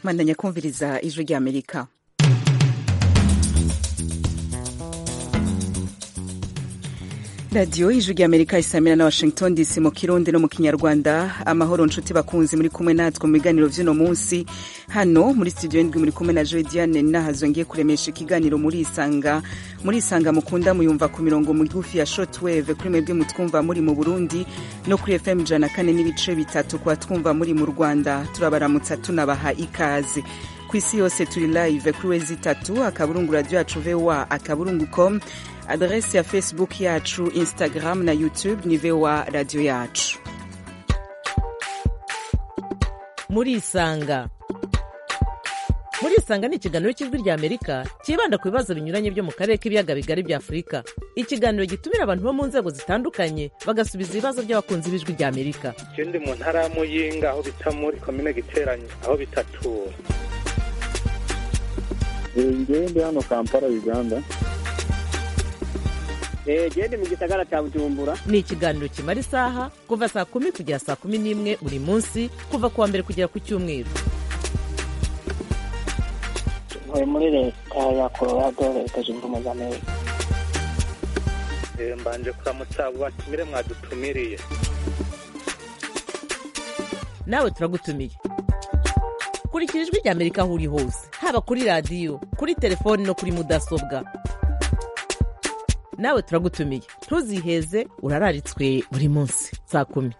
mwandanya kumviriza ijwi ry'amerika radiyo ijwi ry'amerika isamira na washington dc mu kirundi no mu kinyarwanda amahoro nshuti bakunzi muri kumwe natwe mu biganiro vy'uno munsi hano muri studio ndwi muri kumwe na joe diane nahazo ngiye kuremesha ikiganiro muri isanga muri isanga mukunda muyumva ku mirongo migufi ya shortwave kuri mwebwe mutwumva muri mu burundi no kuri fm ijana kane n'ibice bitatu kwa twumva muri mu rwanda turabaramutsa tunabaha ikaze ku isi yose turi live kuri wezi itatu akaburungu radio yacu voa akaburungu com adresi ya facebook yacu instagram na youtube ni voa radio yacu murisanga murisanga ni ikiganiro cy'ijwi rya amerika cyibanda ku bibazo binyuranye byo mu karere k'ibiyaga bigari bya afurika ikiganiro gitumira abantu bo mu nzego zitandukanye bagasubiza ibibazo by'abakunzi b'ijwi rya amerika je ndi mu ntara ya muyinga aho bita muri komine giteranye aho bitatura ngewe ndi hano kampala uganda gende mu gisagara cya bujumbura ni ikiganiro kimara isaha kuva saa kumi kugera saa kumi n'imwe buri munsi kuva ku wa mbere kugera ku cyumweru ntuye muri leta ya colorado leta zunze ubumwe za amerika mbanje kuramutsa abo batumire mwadutumiriye nawe turagutumiye kurikira ijwi rya amerika aho uri hose haba kuri radiyo kuri telefoni no kuri mudasobwa nawe turagutumiye ntuziheze urararitswe buri munsi saa kumi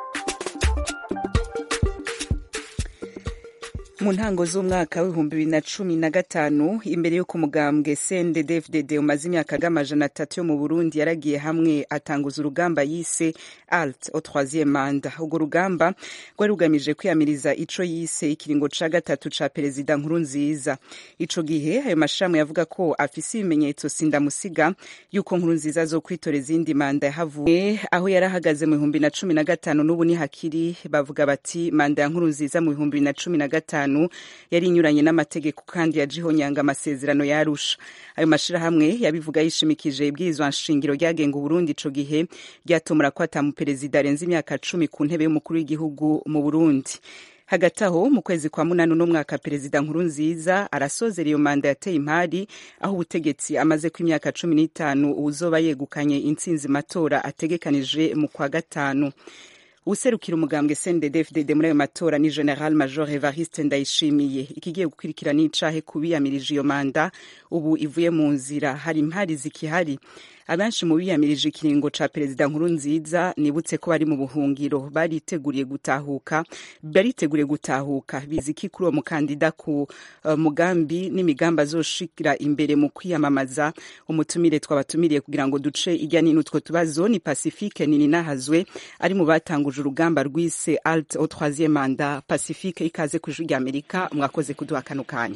mu ntango z'umwaka w'ibihumbi bibiri na cumi na gatanu imbere y'uko umugambwe cndd umaze imyaka ag'amajana atatu yo mu burundi yaragiye hamwe atanguza urugamba yise alt au troisième manda urwo rugamba rwari rugamije kwiyamiriza ico yise ikiringo ca gatatu ca perezida nkuru nziza ico gihe ayo mashirahamwe yavuga ko afise ibimenyetso sindamusiga y'uko nkuru nziza zo kwitora izindi manda yahavuye aho yari ahagaze mu bihumbi na cumi na gatanu n'ubu ni hakiri bavuga bati manda ya nkuru nziza mu bihumbi bibiri na cumi na gatanu yari inyuranye n'amategeko kandi yajihonyanga amasezerano yarusha ayo mashirahamwe yabivuga yishimikije ibwirizwa nshingiro ryagenga uburundi ico gihe ryatomora ko atamuperezida arenze imyaka cumi ku ntebe y'umukuru w'igihugu mu burundi hagati aho mu kwezi kwa munani uno mwaka perezida nkuru nziza arasozera iyo manda yateye impari aho ubutegetsi amaze ku imyaka cumi n'itanu uwuzoba yegukanye intsinzi matora ategekanije mu kwa gatanu userukira umugambwe CNDD-FDD muri ayo matora ni General Major Evariste Ndayishimiye ikigiye gukurikira n'icahe kubiyamirije iyo manda ubu ivuye mu nzira hari impari zikihari abenshi mu biyamirije ikiringo ca perezida nkuru nziza nibutse ko bari mu buhungiro bariteguriye gutahuka bariteguriye gutahuka biziki kuri uwo mukandida ku uh, mugambi n'imigambi azoshikira imbere mu kwiyamamaza umutumire twabatumiriye kugira ngo duce irya nino utwo tubazo ni Pacifique nini nahazwe ari mu batanguje urugamba rwise alt au troisième manda Pacifique ikaze ku ijwi ry'Amerika mwakoze kuduha kano kanya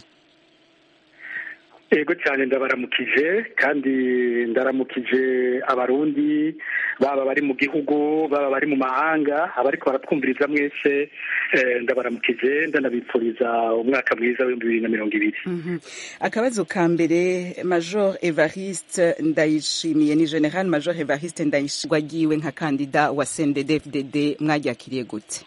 ego cyane ndabaramukije kandi ndaramukije abarundi baba bari mu gihugu baba bari mu mahanga abariko baratwumviriza mwese ndabaramukije ndanabipfuriza umwaka mwiza w'ibihumbi bibiri na mirongo ibiri akabazo ka mbere major evariste ndayishimiye ni general major evariste ndayishimiye wagiwe nka kandida wa cndd mwaryakiriye gute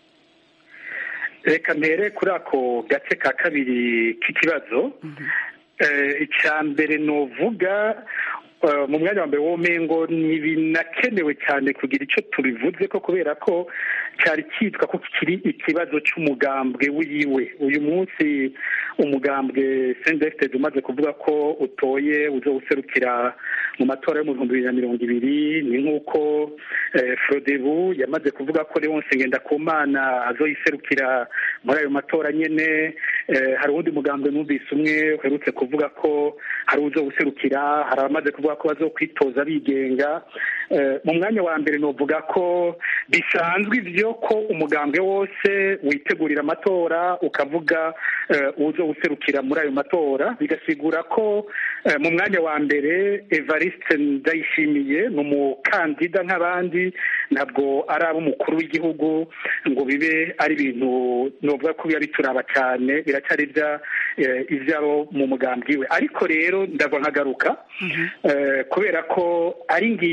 reka mpere kuri ako gace ka kabiri k'ikibazo icya mbere nuvuga mu mwanya wa mbere w'umengo ntibinakenewe cyane kugira icyo tubivuze ko kubera ko cyari cyitwa ko kiri ikibazo cy'umugambwe wiwe uyu munsi umugambwe sendefitedi umaze kuvuga ko utoye uzo userukira mu matora yo mu bihumbi bibiri na mirongo ibiri ni nk'uko forodebu yamaze kuvuga ko leonce ngendakumana azoyiserukira muri ayo matora nyine hari uwundi mugambwe numvise umwe uherutse kuvuga ko hari uzo userukira hari abamaze kuvuga ko bazokwitoza bigenga mu mwanya wa mbere nuvuga ko bisanzwe ibyo ko umugambwe wose witegurira amatora ukavuga uzo userukira muri ayo matora bigasigura ko mu mwanya wa mbere evariste ndayishimiye ni umukandida nk'abandi ntabwo ari ab'umukuru w'igihugu ngo bibe ari ibintu nuvuga ko biba bituraba cyane biracyari ibyabo mu mugambwe we ariko rero ndagwa nkagaruka kubera ko ari ingingo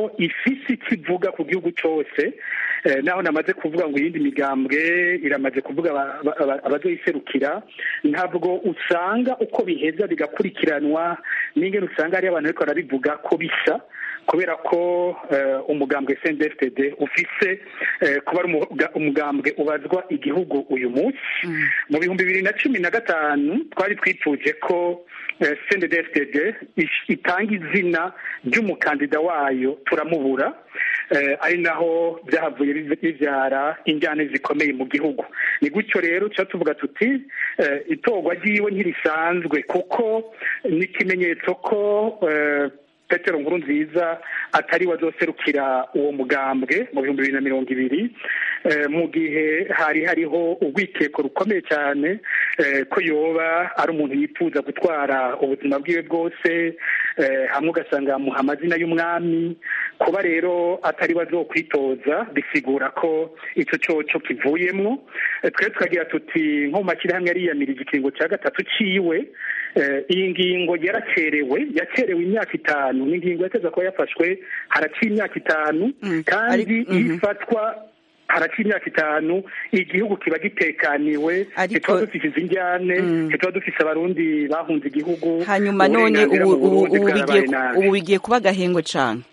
ifise icyo ivuga ku gihugu cyose Eh, naho namaze kuvuga ngo iyindi migambwe iramaze kuvuga aba- aba- abazoyiserukira ntabwo usanga uko biheza bigakurikiranwa n'ingene usanga hari abantu bariko barabivuga ko bisa kubera ko eh, umugambwe CNDD-FDD ufise eh, kuba ari umuga- umugambwe ubazwa igihugu uyu munsi mu bihumbi bibiri na cumi na gatanu twari twifuje ko eh, CNDD-FDD ish- itanga izina ry'umukandida wayo turamubura eh, ari naho byahavuye biv- bivyara injyane zikomeye mu gihugu ni gutyo rero tuba tuvuga tuti eh, itorwa ryiwe ntirisanzwe kuko ni ikimenyetso ko eh, petero nkuru nziza atari we azoserukira uwo mugambwe mu bihumbi bibiri na mirongo ibiri eh, mu gihe hari hariho urwikeko rukomeye cyane eh, ko yoba ari umuntu yifuza gutwara ubuzima bwiwe bwose eh, hamwe ugasanga yamuha amazina y'umwami kuba rero atari we azokwitoza bisigura ko icyo coco kivuyemwo Eh, twe tukagira tuti nko mu mashyirahamwe yariyamirije ikiringo cya gatatu ciwe Eh, iyi ngingo yaracerewe yacerewe imyaka itanu ni ingingo yateza kuba yafashwe haraciye imyaka itanu Mm, kandi ari- mhm. iyo ifatwa haraciye imyaka itanu igihugu kiba gitekaniwe Ariko- ntituba dufise izi njyane Mm. ntituba dufise abarundi bahunze igihugu hanyuma none uburenganzira ubu mu ubu Burundi ubu bigiye bwarabaye nabi. ubu bigiye kuba agahengwe cane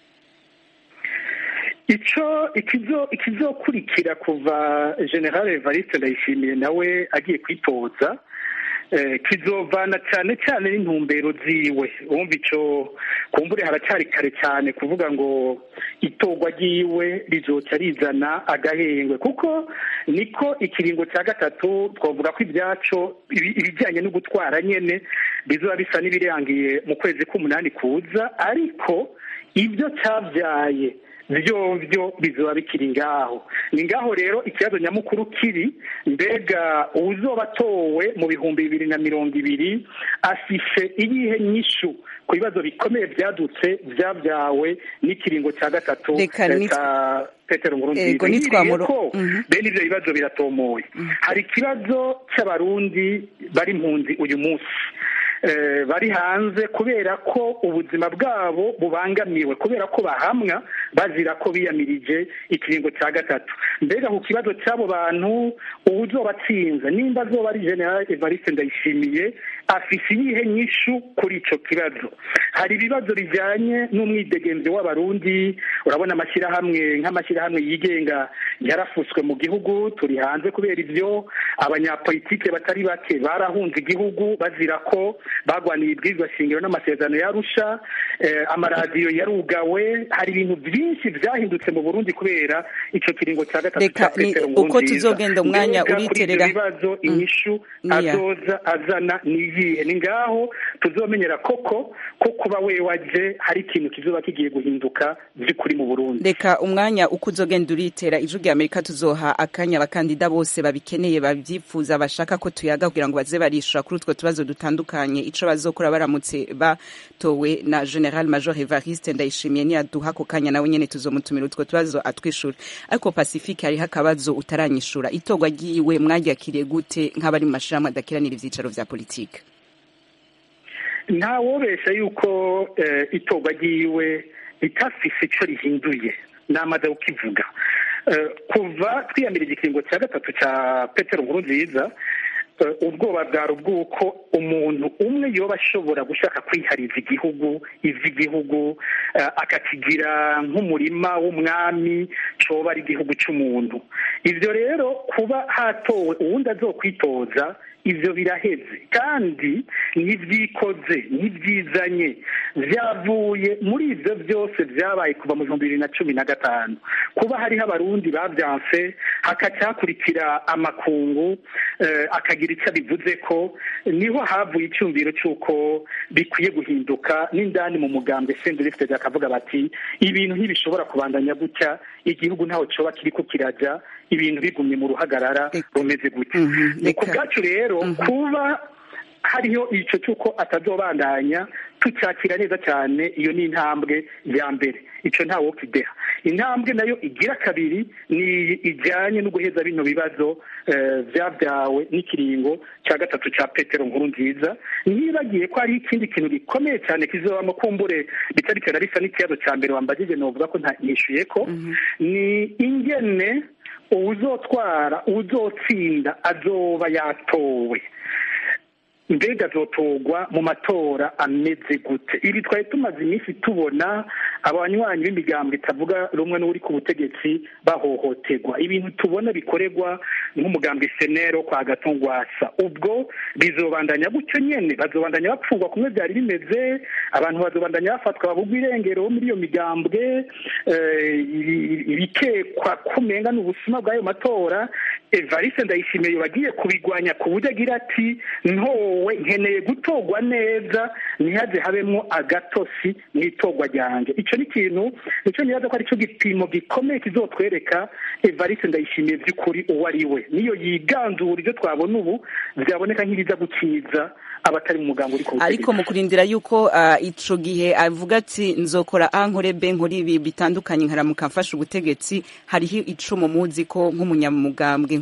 ico ikizo ikizokurikira kuva general evariste ndayishimiye nawe agiye kwitoza eh, kizovana cyane cyane n'intumbero ziwe wumva ico kumbure haracyari kare cyane kuvuga ngo itorwa ryiwe rizoca rizana agahengwe kuko niko ikiringo cya gatatu twavuga ko ibyaco ibi- ibijyanye no gutwara nyene bizoba bisa n'ibirangiye mu kwezi k'umunani kuza ariko ibyo cyabyaye vyovyo bizoba bikiri ngaho ni ngaho rero ikibazo nyamukuru kiri mbega uwuzoba atowe mu bihumbi bibiri na mirongo ibiri afishe iyihe nyishu ku bibazo bikomeye vyadutse vyabyawe n'ikiringo cya gatatu Reka eh, ni- ca petero nkurunziza Ego, nitwamuro- ko Mhm. bene ivyo bibazo biratomoye hari ikibazo c'abarundi bari impunzi uyu munsi eh, bari hanze kubera ko ubuzima bwabo bubangamiwe kubera ko bahamwa bazira ko biyamirije ikiringo cya gatatu mbega ku kibazo cy'abo bantu uwuzoba atsinze nimba azoba ari general evariste ndayishimiye afise iyihe nyishu kuri ico kibazo hari ibibazo bijanye n'umwidegemvyo w'abarundi urabona amashyirahamwe nk'amashyirahamwe yigenga yarafuswe mu gihugu turi hanze kubera ivyo abanyapolitike batari bake barahunze igihugu bazira ko bagwaniye ibwirizwa shingiro n'amasezerano yarusha eh, amaradiyo yarugawe hari ibintu byinshi vyahindutse mu burundi kubera ico kiringo cya gatatu Reka ca ni- Petero uko Nkurunziza. tuzogenda umwanya Mbega kuri ivyo uriterera. bibazo inyishu Niya. azoza azana niyihe ni ngaho tuzomenyera koko ko kuba we waje hari ikintu kizoba kigiye guhinduka by'ukuri mu burundi reka umwanya uko uzogenda uritera ijwi rya amerika tuzoha akanya abakandida bose babikeneye babyifuza bashaka ko tuyaga kugira ngo baze barishura kuri utwo tubazo dutandukanye ico bazokora baramutse batowe na general major evariste ndayishimiye niyaduha ako kanya nawe nyene tuzomutumira utwo tubazo atwishura ariko pacifique hariho akabazo utaranyishura itorwa ryiwe mwaryakiriye gute nk'abari mu mashirahamwe adakiranira ivyicaro vya politike nta wobesha yuko eh, itorwa ryiwe ritafise ico rihinduye namaze kukivuga Eh, kuva twiyamira igikingo cya gatatu cya petero nkurunziza eh, ubwoba bwari ubw'uko umuntu umwe yoba ashobora gushaka kwihariza igihugu ivy'igihugu eh, akakigira nk'umurima w'umwami coba ari igihugu c'umuntu ivyo rero kuba hatowe uwundi azokwitoza ivyo biraheze kandi ntivyikoze ntivyizanye vyavuye muri ivyo byose vyabaye kuva mu bihumbi bibiri na cumi na gatanu kuba hariho abarundi bavyanse hakaca hakurikira amakungu eh, akagira ico abivuze ko niho havuye icyumviro c'uko bikwiye guhinduka n'indani mu mugambwe sendurifite akavuga bati ibintu ntibishobora kubandanya gutya igihugu ntaho coba kiriko kiraja ibintu bigumye mu ruhagarara Reka. rumeze gutya Mhm, ni ku reka. bwacu rero kuba hariho icyo cy'uko atazobandanya tucyakira neza cyane iyo ni intambwe ya mbere icyo ntawo kideha intambwe nayo igira kabiri ni ijyanye no guheza bino bibazo byabyawe n'ikiringo cya gatatu cya petero nkuru nziza ntibagiye ko hari ikindi kintu gikomeye cyane kizobamo kumbure bitari cyane bisa n'ikibazo cya mbere wambagije novuga ko ntishyuye ko ni ingene uwuzotwara uwuzotsinda azoba yatowe mbega azotorwa mu matora ameze gute ibi twari tumaze iminsi tubona abanywanyi b'imigambo itavuga rumwe n'uri ku butegetsi bahohoterwa ibintu tubona bikorerwa nk'umugambi senero kwa gatungwasa ubwo bizobandanya gutyo nyene bazobandanya bapfungwa kumwe byari bimeze abantu bazobandanya bafatwa babugwa irengero muri iyo migambwe ibikekwa kumenga n'ubusuma bw'ayo matora evariste ndayishimiye bagiye kubigwanya ku buryo agira ati ntowe nkeneye gutorwa neza ntihaze habemo agatosi mu itorwa ryanjye icyo ni ikintu nicyo nibaza ko aricyo gipimo gikomeye kizotwereka evariste ndayishimiye by'ukuri uwo ari we niyo yiganzura ibyo twabona ubu byaboneka nk'ibiza gukiza abatari mu mugambi uri ku ariko mu kurindira yuko ico gihe avuga ati nzokora a nkore b nkora ibi bitandukanye nkaramuka mfashe ubutegetsi hariho icumu muzi ko nk'umunyamugambwe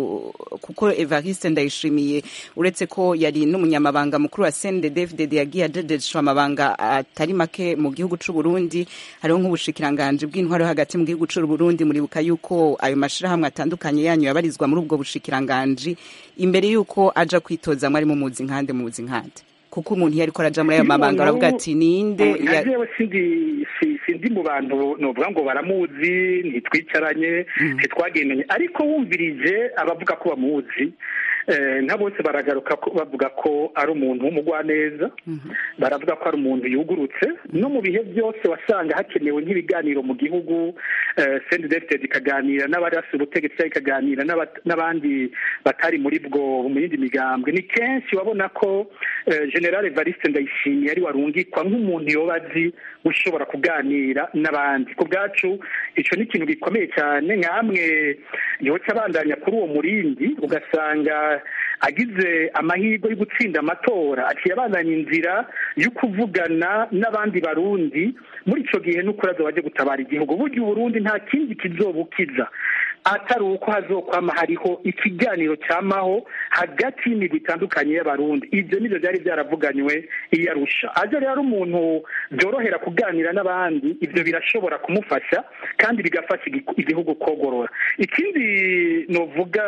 kuko evariste ndayishimiye uretse ko yari n'umunyamabanga mukuru wa cndfdd yagiye adedeshwa amabanga atari make mu gihugu c'u Burundi hariho nk'ubushikiranganje bw'intwaro hagati mu gihugu c'u Burundi muribuka yuko ayo mashirahamwe atandukanye yanyu yabarizwa muri ubwo bushikiranganje imbere yuko aja kwitoza mwari mumuzi nkande muzi nkande kuko umuntu iyo ariko araja muri ayo mabanga baravuga ati ninde jewe sindi sindi mu bantu novuga ngo baramuzi ntitwicaranye ntitwagendanye ariko wumvirije abavuga ko bamuzi nka bose baragaruka bavuga ko ari umuntu w'umugwaneza baravuga ko ari umuntu yugurutse no mu bihe byose wasanga hakenewe nk'ibiganiro mu gihugu sendi defitedi ikaganira n'abarasi ubutegetsi cyangwa ikaganira n'abandi batari muri bwo mu yindi migambwe ni kenshi wabona ko generale evariste ndayishimiye ari warungikwa nk'umuntu yoba azi ushobora kuganira n'abandi ku bwacu icyo ni ikintu gikomeye cyane nk'amwe yoca abandanya kuri uwo murindi ugasanga agize amahirwe yo gutsinda amatora aciye abandanya inzira yo kuvugana n'abandi barundi muri icyo gihe n'ukurazo bajya gutabara igihugu burya uburundi nta kindi kizobukiza atari uko hazokwama hariho ikiganiro cyamaho hagati y'imigwi itandukanye y'abarundi ibyo nibyo byari byaravuganywe iyo arusha aje rero umuntu byorohera kuganira n'abandi ibyo birashobora kumufasha kandi bigafasha igihugu kogorora ikindi novuga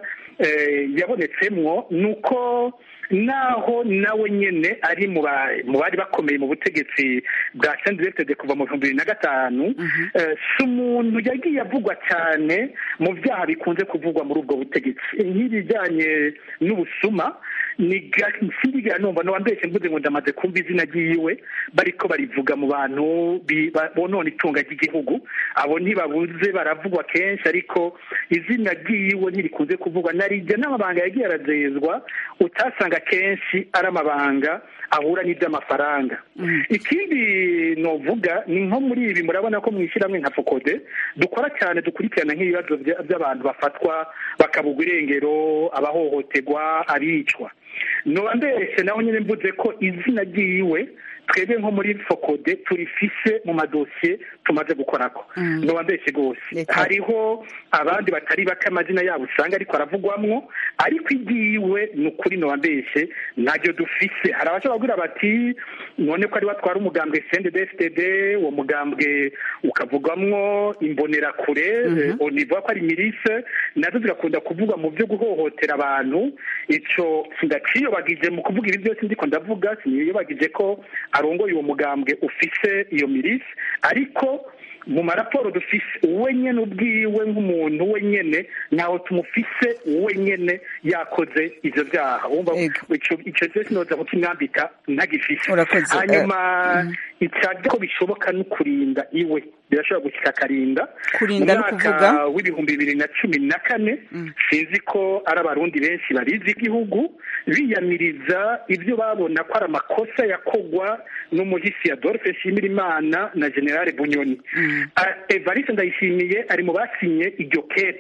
yabonetsemwo ni uko naho nawe nyine ari mu bari bakomeye mu butegetsi bwa sendegitede kuva mu bihumbi bibiri na gatanu si umuntu yagiye avugwa cyane mu byaha bikunze kuvugwa muri ubwo butegetsi nk'ibijyanye n'ubusuma ni sindigera numva n'uwambeshye mvuze ngo ndamaze kumva izina ryiwe bariko barivuga mu bantu bonona itunga ry'igihugu abo ntibabuze baravugwa kenshi ariko izina ryiwe ntirikunze kuvugwa narijya n'amabanga yagiye arazezwa utasanga kenshi ari amabanga ahura n'iby'amafaranga ikindi novuga ni nko muri ibi murabona ko mu ishyirahamwe nka fokode dukora cyane dukurikirana nk'ibibazo by'abantu bafatwa bakabugwa irengero abahohoterwa abicwa noba mbese naho nyine mvuze ko izina ryiwe twebwe nko muri fokode turifise mu madosiye tumaze gukorako noba mbese rwose hariho abandi batari bake amazina yabo usanga ariko aravugwamwo ariko igiwe ni ukuri noba mbese ntabyo dufise hari abashobora kugira bati none ko ari watwara umugambwe cndfdd uwo mugambwe ukavugwamwo imbonerakure univuga ko ari mirise nazo zigakunda kuvugwa mu byo guhohotera abantu icyo sindaciyobagije mu kuvuga ibi byose ndiko ndavuga siniyobagije ko arongoye uwo mugambwe ufise iyo mirisi ariko mu maraporo dufise we nyene ubwiwe nk'umuntu we nyene ntaho tumufise we nyene yakoze ivyo vyaha wumva ico cyose noza kukimwambika ntagifise hanyuma icyaje ko bishoboka no kurinda iwe birashobora gushyika akarinda kurinda no kuvuga w'ibihumbi bibiri na cumi na kane sinzi ko ari abarundi benshi barizi igihugu biyamiriza ibyo babona ko ari amakosa yakogwa n'umuhisi adolphe nshimirimana na generale bunyoni evariste ndayishimiye ari mu basinye iryo kete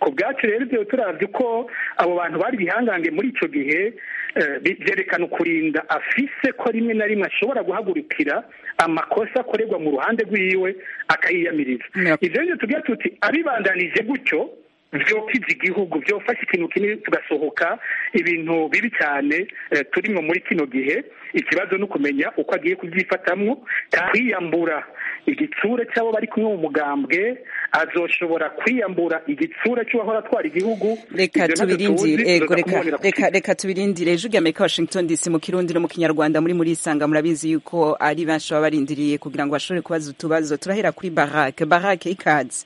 ku bwacu rero ibyo turavye ko abo bantu bari bihangange muri ico gihe eh, bi- vyerekana ukurinda afise ko rimwe na rimwe ashobora guhagurukira amakosa akorerwa mu ruhande rwiwe akayiyamiriza Yep. ivyo rero tugira tuti abibandanije gutyo vyokiza igihugu vyofasha ikintu kinini tugasohoka ibintu bibi cyane eh, turimwo muri kino gihe ikibazo ni ukumenya uko agiye kubyifatamwo kwiyambura igitsure cy'abo bari kumwe mu mugambwe azoshobora kwiyambura igitsure cy'uwahora atwara igihugu reka Ivyo ntavyo tubirindire tuzi, ego tuza reka kumubonera ku reka reka tubirindire ijwi rya amerika washington dc mu kirundi no mu kinyarwanda muri muri isanga murabizi yuko ari benshi baba barindiriye kugira ngo bashobore kubaza utubazo turahera kuri barake barake ikaze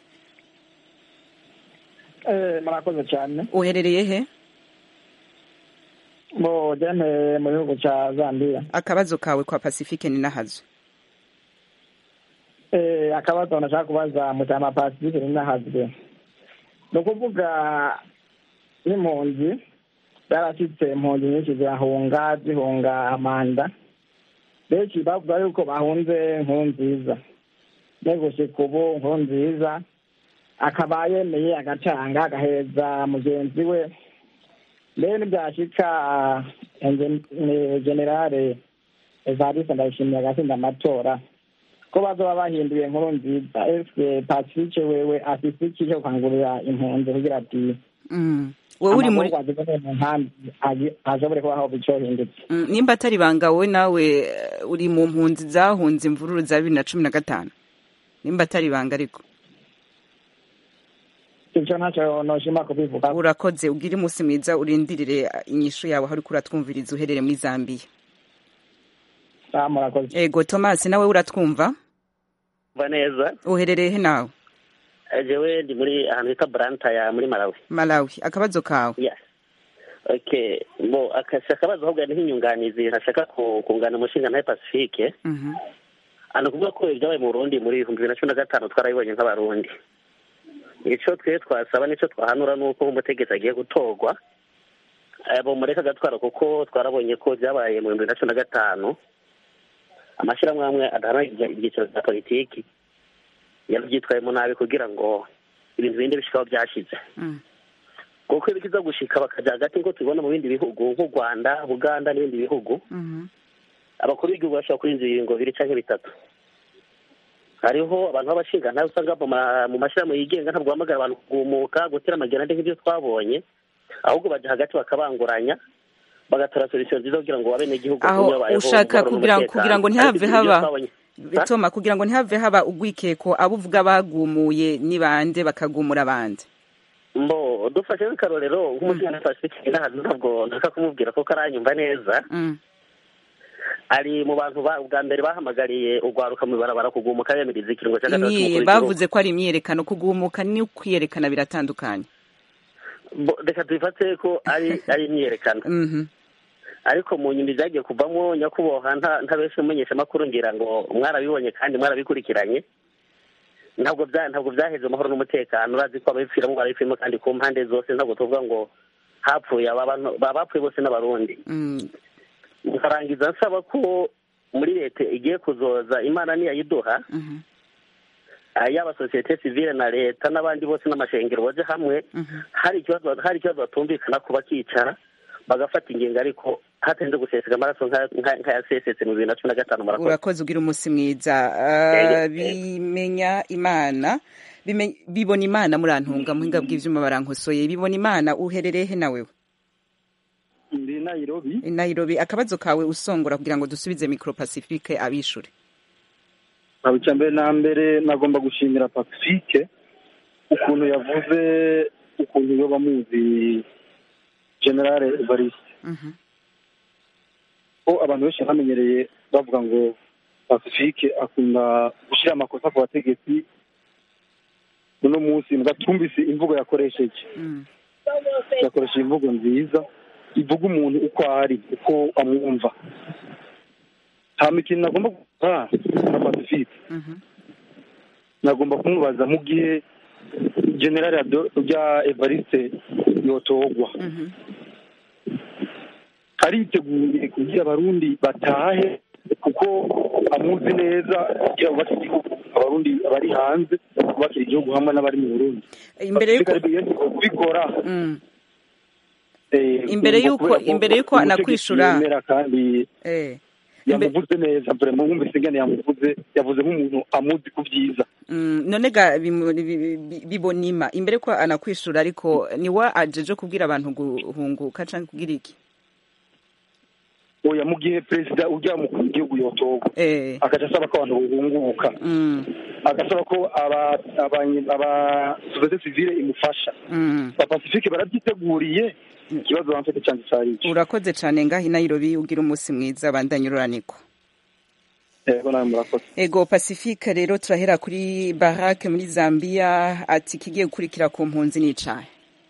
Eh, murakoze cyane uherereye he bo jene mu gihugu cya zambia akabazo kawe kwa pacifique ni nahazo Eh, akabazo nashaka kubaza mutama pacifique ninahazwe ni ukuvuga n'impunzi zarashyitse impunzi nyinshi zirahunga zihunga amanda benshi bavuga yuko bahunze nkuru nziza ne gushika ubu nkuru nziza akaba yemeye agatanga agahereza mugenzi we mbere ntibyashika eh, generale evariste ndayishimiye agatsinda amatora ko bazoba bahinduye inkuru nziza ese pacifique wewe afise iki cyo gukangurira impunzi kugira ati Mm. wowe uri muri amagorwa azibone mu nkambi agi- ashobore kubaho bicohindutse Mm, nimba atari ibanga wowe nawe eh, uri mu mpunzi zahunze imvururu za bibiri na cumi na gatanu nimba atari ibanga ariko icyo ntacyo noshima kubivuga urakoze ugire umunsi mwiza urindirire eh, inyishu yawe aho uriko uratwumviriza uherere muri zambiya Ah, murakoze ego thomas nawe uratwumva mva neza uherereye he nawe jewe ndi muri ahantu bita burantaya muri malawi malawi akabazo kawe yes okay bo akasi akabazo ahubwo ni nk'inyunganizi ntashaka ku- kungana umushinga ntaye pacifique Mhm. hano kuvuga ko ibyabaye mu burundi muri ibihumbi bibiri na cumi na gatanu twarabibonye nk'abarundi icyo twe twasaba n'icyo twahanura ni uko umutegetsi agiye gutorwa eh, bumureka agatwara kuko twarabonye ko byabaye mu bihumbi bibiri na cumi na gatanu amashyirahamwe amwe adaharanira ibyiciro bya politiki yarabyitwayemo nabi kugira ngo ibintu bindi bishikaho byashize Mm. kuko iyo bikiza gushika bakajya hagati ngo tubibona mu bindi bihugu nk'u rwanda buganda n'ibindi bihugu Mhm. abakuru b'igihugu bashobora kurinda ibiringo bibiri cyangwa bitatu hariho abantu b'abashinga nawe usanga mu ma- mu mashyirahamwe yigenga ntabwo bahamagara abantu kugumuka gutera amagerande nk'ibyo twabonye ahubwo bajya hagati bakabanguranya bagatora solution nziza kugira ngo abenegihugu aho bumve babayeho ushaka mu mahoro kugira n'umutekano. kugira ngo ntihave Ariko ibyo haba twabonye- toma kugira ngo ntihave haba ugwikeko abo uvuga bagumuye ni bande bakagumura abandi mbo dufashe nk'akarorero nk'umushinga pacifique n'ahantu ntabwo nshaka kumubwira ko karanyumva neza Mm. ari mu bantu ba- bwa mbere bahamagariye urwaruka mu ibarabara kugumuka bemeriza ikiringo cya gatatu Imyi- cy'umukuru w'igihugu. bavuze ko ari imyiyerekano kugumuka ni ukwiyerekana biratandukanye Bo- reka tubifate ko ari ari imyiyerekano Mhm. ariko mu nyuma byagiye kuvamo nyakubahwa nta nta benshi mumenyesha amakuru ngira ngo mwarabibonye kandi mwarabikurikiranye ntabwo bya ntabwo byaheze amahoro n'umutekano urazi ko ababipfiramo barabipfiramo kandi ku mpande zose ntabwo tuvuga ngo hapfuye aba bantu ba- bapfuye bose n'abarundi Mm. nkarangiza nsaba ko muri leta igiye kuzoza imana niyayiduha Mhm. ah, yaba sosiyete sivile na leta n'abandi bose n'amashengero baje hamwe Mhm. hari ikibazo hari ikibazo batumvikana ku bakicara bagafata ingingo ariko hatarinze guseseka amaraso nka- nka- nk'ayasesetse mu bibiri na cumi na gatanu murakoze urakoze ugira umunsi mwiza Ah, bimenya imana Bime- bibona imana murantunga muhinga bw'ivyuma barankosoye bibona imana uherereye he nawe ndi nairobi i nairobi akabazo kawe usongora kugira ngo dusubize micro pacifique abishure abo icya mbere na mbere nagomba gushimira pacifique ukuntu yavuze ukuntu iyo bamuzi generale evariste Mhm. ko abantu benshi bamenyereye bavuga ngo pacifique akunda gushyira amakosa ku bategetsi uno munsi mugatumvise imvugo yakoresheje Mm. yakoresheje imvugo nziza ivuga umuntu uko ari uko amwumva hama ikintu nagomba gukora na pacifique Mhm. nagomba kumubaza mu gihe generale Ado- rya evariste yotogwa Mhm. ariteguye kugira abarundi batahe kuko amuzi neza kugira bubake igihugu abarundi bari hanze kubakira igihugu hamwe n'abari mu burundi imbere yuko kubikora Mm. Imbere yuko- imbere yuko anakwishura- yemera kandi eh Imbe- yamuvuze neza vraiment wumvise ingene yamuvuze yavuze nk'umuntu amuzi ku byiza Mm, none ga bimu- bi- bi- bibonima imbere ko anakwishura ariko niwa ajeje kubwira abantu guhunguka canke kugira iki oya mu gihe perezida ujya mukuru w'igihugu yotorwa eh agaca asaba ko abantu bahunguka mm, agasaba ko aba aba- aba sosiyete sivile imufasha mm. ba pacifique barabyiteguriye ikibazo bamfite cyane cyari ico urakoze cane ngaho i Nairobi ugira umunsi mwiza bandanye ururaniko yego nawe murakoze ego pacifique rero turahera kuri barake muri zambia ati kigiye gukurikira ku mpunzi n'icahe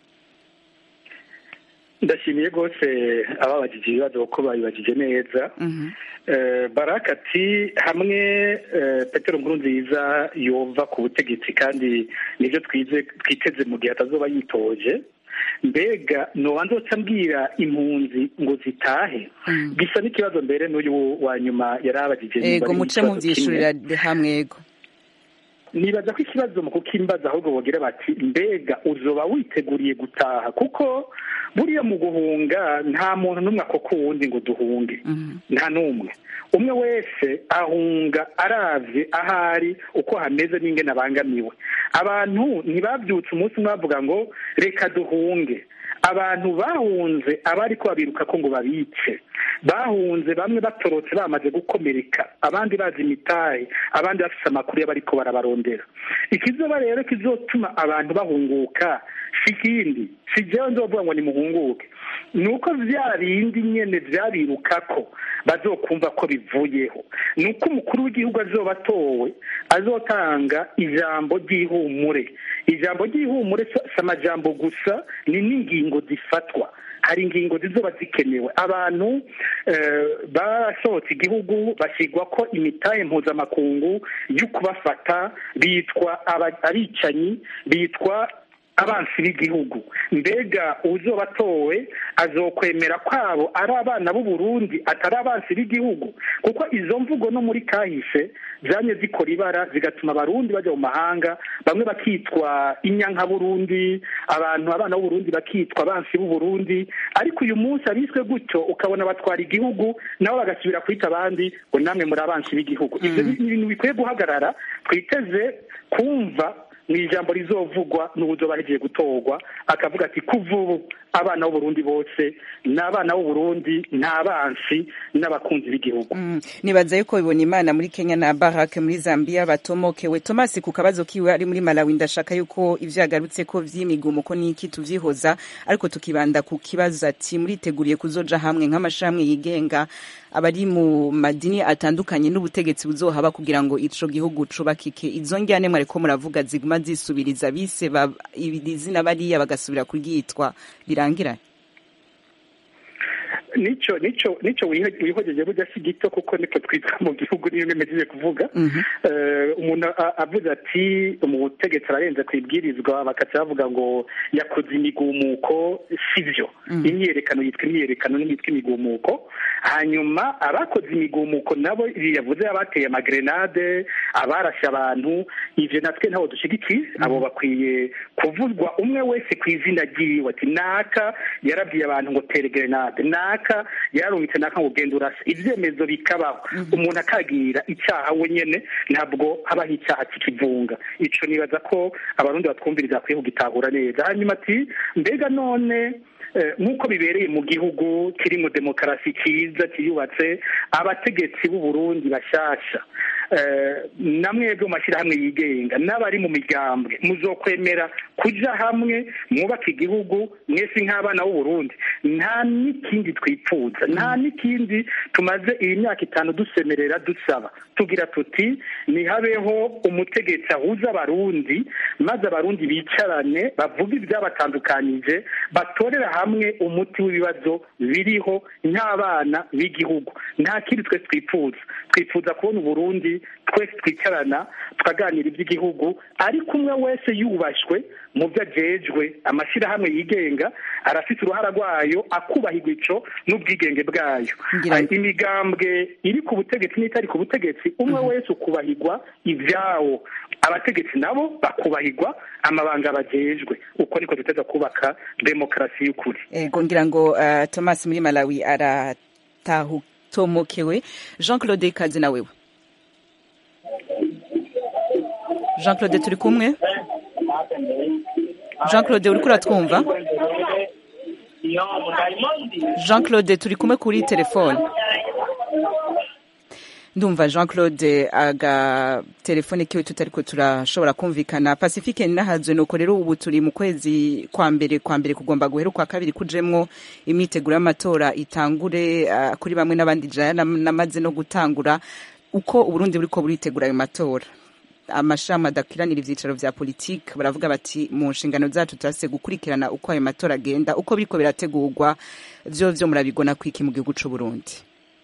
ndashimiye rwose ababajije ibibazo kuko babibajije neza Mhm. Eh, baraka ati hamwe eh, petero nkurunziza yova ku butegetsi kandi nibyo twize twiteze mu gihe atazoba yitoje mbega nobanza nzoca mbwira impunzi ngo zitahe bisa n'ikibazo mbere n'uyu wa nyuma yari abajije niba ego ari muce ikibazo muvyishurira kimwe. hamwe ego nibaza ko ikibazo mu kukimbaza ahubwo bogira bati mbega uzoba witeguriye gutaha kuko buriya mu guhunga nta muntu n'umwe akoko uwundi ngo duhunge nta n'umwe umwe wese ahunga aravye ahari uko hameze n'ingene abangamiwe abantu ntibabyutse umunsi umwe bavuga ngo reka duhunge abantu bahunze abari ko babiruka ko ngo babice bahunze bamwe batorotse bamaze gukomereka abandi bazi imitahe abandi bafite amakuru y'abariko barabarondera ikizoba rero kizotuma abantu bahunguka si ikindi si jewe nzovuga ngo nimuhunguke ni uko vya bindi nyene vyabirukako bazokumva ko bivuyeho ni uko umukuru w'igihugu azoba atowe azotanga ijambo ry'ihumure ijambo ry'ihumure si si amajambo gusa ni n'ingingo zifatwa hari ingingo zizoba zikenewe abantu eh, basohotse igihugu bashyirwa ko imitahe mpuzamakungu yo kubafata bitwa aba- abicanyi bitwa abansi b'igihugu mbega uzoba atowe azokwemera kwabo ari abana b'u Burundi atari abansi b'igihugu kuko izo mvugo no muri kahise zanye zikora ibara zigatuma abarundi bajya mu mahanga bamwe bakitwa inyanka burundi abantu abana b'u Burundi bakitwa abansi b'u Burundi ariko uyu munsi abiswe gutyo ukabona batwara igihugu nabo bagasubira kwita abandi ngo namwe muri abansi b'igihugu ibyo ni ibintu bikwiye guhagarara twiteze kumva mu ijambo rizovugwa n'uburyo bahegiye gutorwa akavuga ati kuva ubu abana b'uburundi bose ni abana b'uburundi ni abansi n'abakunzi b'igihugu Mm, nibaza yuko bibona imana muri kenya na barake muri zambia batomokewe tomasi ku kabazo kiwe ari muri malawi ndashaka yuko ivyo yagarutse ko vy'imigumuko n'iki tuvyihoza ariko tukibanda ku kibazo ati muriteguriye kuzoja hamwe nk'amashirahamwe yigenga abari mu madini atandukanye n'ubutegetsi buzohaba kugira ngo ico gihugu cubakike izo njyane mwariko muravuga ziguma zisubiriza bise ba- izina bariya bagasubira kuryitwa birangiranye nico nico nico wihe- wihojeje burya si gito kuko niko twitwa mu gihugu niyo nemejeje kuvuga Eh, umuntu a- avuze ati mu butegetsi ararenze ku ibwirizwa bakaca bavuga ngo yakoze imigumuko sivyo imyiyerekano yitwa imyiyerekano n'iyitwa imigumuko hanyuma abakoze imigumuko nabo ibi yavuze abateye amagrenade abarashe abantu ivyo natwe ntaho dushigikiye abo bakwiye kuvuzwa umwe wese ku izina ryiwe ati naka yarabwiye abantu ngo tere grenade naka yararungitse naka ngo genda urase ivyemezo bikabaho umuntu akagira icyaha we nyene ntabwo habaho icyaha cy'ikivunga ico nibaza ko abarundi batwumviriza bakwiye kugitahura neza hanyuma ati mbega none eh, nk'uko bibereye mu gihugu kiri mu demokarasi cyiza kiyubatse abategetsi b'u Burundi bashasha eh, namwebwe mu mashyirahamwe yigenga n'abari mu migambwe muzokwemera kuja hamwe mwubaka igihugu mwese nk'abana b'u Burundi nta n'ikindi twipfuza nta n'ikindi tumaze iyi myaka itanu dusemerera dusaba tugira tuti nihabeho umutegetsi ahuza abarundi maze abarundi bicarane bavuga ibyabatandukanyije batorera hamwe umuti w'ibibazo biriho nk'abana b'igihugu nta kindi twe twifuza twifuza kubona uburundi abarundi twese twicarana tukaganira iby'igihugu ariko umwe wese yubashywe mu byo ajejwe amashyirahamwe yigenga arafite uruhara rwayo akubahirwa ico n'ubwigenge bwayo Ngira ngo- imigambwe iri ku butegetsi n'itari ku butegetsi umwe wese ukubahirwa ibyawo abategetsi nabo bakubahirwa amabanga bajejwe uko niko duteza kubaka demokarasi y'ukuri ego ngira ngo uh, thomas muri malawi aratahutomokewe jean claude ikaze na wewe jean claude turi kumwe jean claude uriko uratwumva jean claude turi kumwe kuri telefone ndumva jean claude aga telefone kiwe tutariko turashobora kumvikana pacifique ninahazwe nuko rero ubu turi mu kwezi kwa mbere kwa mbere kugomba guhera ukwa kabiri kujemwo imyiteguro y'amatora itangure uh, kuri bamwe n'abandi jaya nam- namaze no gutangura uko uburundi buriko buritegura ayo matora amashami adakwiranira ivyicaro vya politike baravuga bati mu nshingano zacu turase gukurikirana uko ayo matora agenda uko biriko birategurwa vyo vyo murabigona kwiki mu gihugu c'uburundi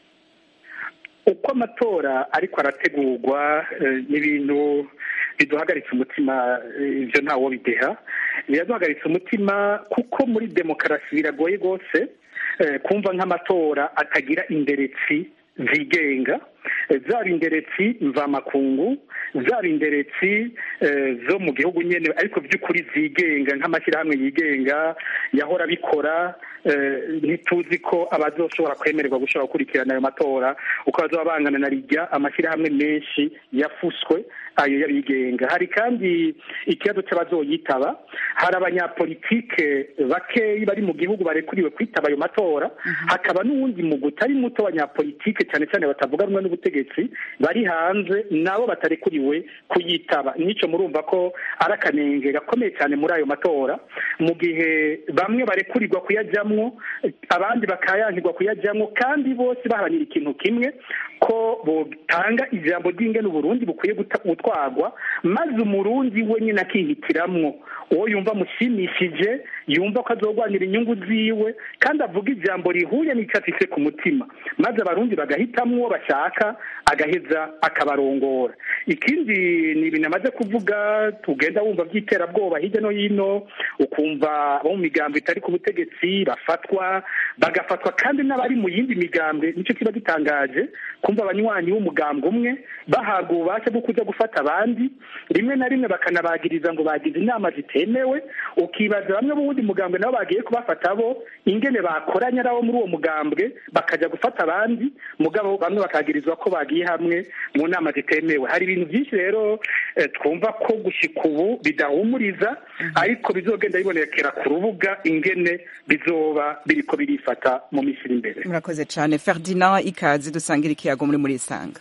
uko amatora ariko arategurwa eh, n'ibintu biduhagaritse umutima eh, ivyo ntawo bideha biraduhagaritse umutima kuko muri demokarasi biragoye rwose eh, kumva nk'amatora atagira inderetsi zigenga eh, zaba inderetsi mvamakungu zaba inderetsi eh, zo mu gihugu nyene ariko by'ukuri zigenga nk'amashyirahamwe yigenga yahora bikora eh, ntituzi ko abazoshobora kwemererwa gushobora gukurikirana ayo matora uko bazoba bangana na rijya amashyirahamwe menshi yafuswe ayo y'abigenga hari kandi ikibazo cy'abazoyitaba hari abanyapolitike bakeyi bari mu gihugu barekuriwe kwitaba ayo matora hakaba n'uwundi mugwi utari muto w'abanyapolitike cyane cyane batavuga rumwe n'ubutegetsi bari hanze nabo batarekuriwe kuyitaba nico murumva ko ari akanenge gakomeye cyane muri ayo matora mu gihe bamwe barekurirwa kuyajyamwo abandi bakayankirwa kuyajyamwo kandi bose baharanira ikintu kimwe ko botanga ijambo ry'ingene uburundi bukwiye guta- gutwarwa maze umurundi we nyine akihitiramwo uwo yumva amushimishije yumva ko azogwanira inyungu ziwe kandi avuga ijambo rihuye n'icyo afise ku mutima maze abarundi bagahitamwo uwo bashaka agaheza akabarongora ikindi ni ibintu amaze kuvuga tugenda wumva by'iterabwoba hirya no hino ukumva abo mu migambo itari ku butegetsi bafatwa bagafatwa kandi n'abari mu yindi migambwe nicyo kiba gitangaje kumva abanywanyi b'umugambwe umwe bahabwa ububasha bwo kuja gufata abandi rimwe na rimwe bakanabagiriza ngo bagize inama zitemewe ukibaza bamwe b'uwundi mugambwe nabo bagiye kubafata bo ingene bakoranye ari abo muri uwo mugambwe bakaja gufata abandi mugabo bamwe bakagirizwa ko bagiye hamwe mu nama zitemewe hari ibintu byinshi rero eh, twumva ko gushika ubu bidahumuriza ariko bizogenda bibonekera ku rubuga ingene bizoba biriko birifata mu minsi iri imbere murakoze cyane ferdinand ikaze dusangira ikiyago muri muri isanga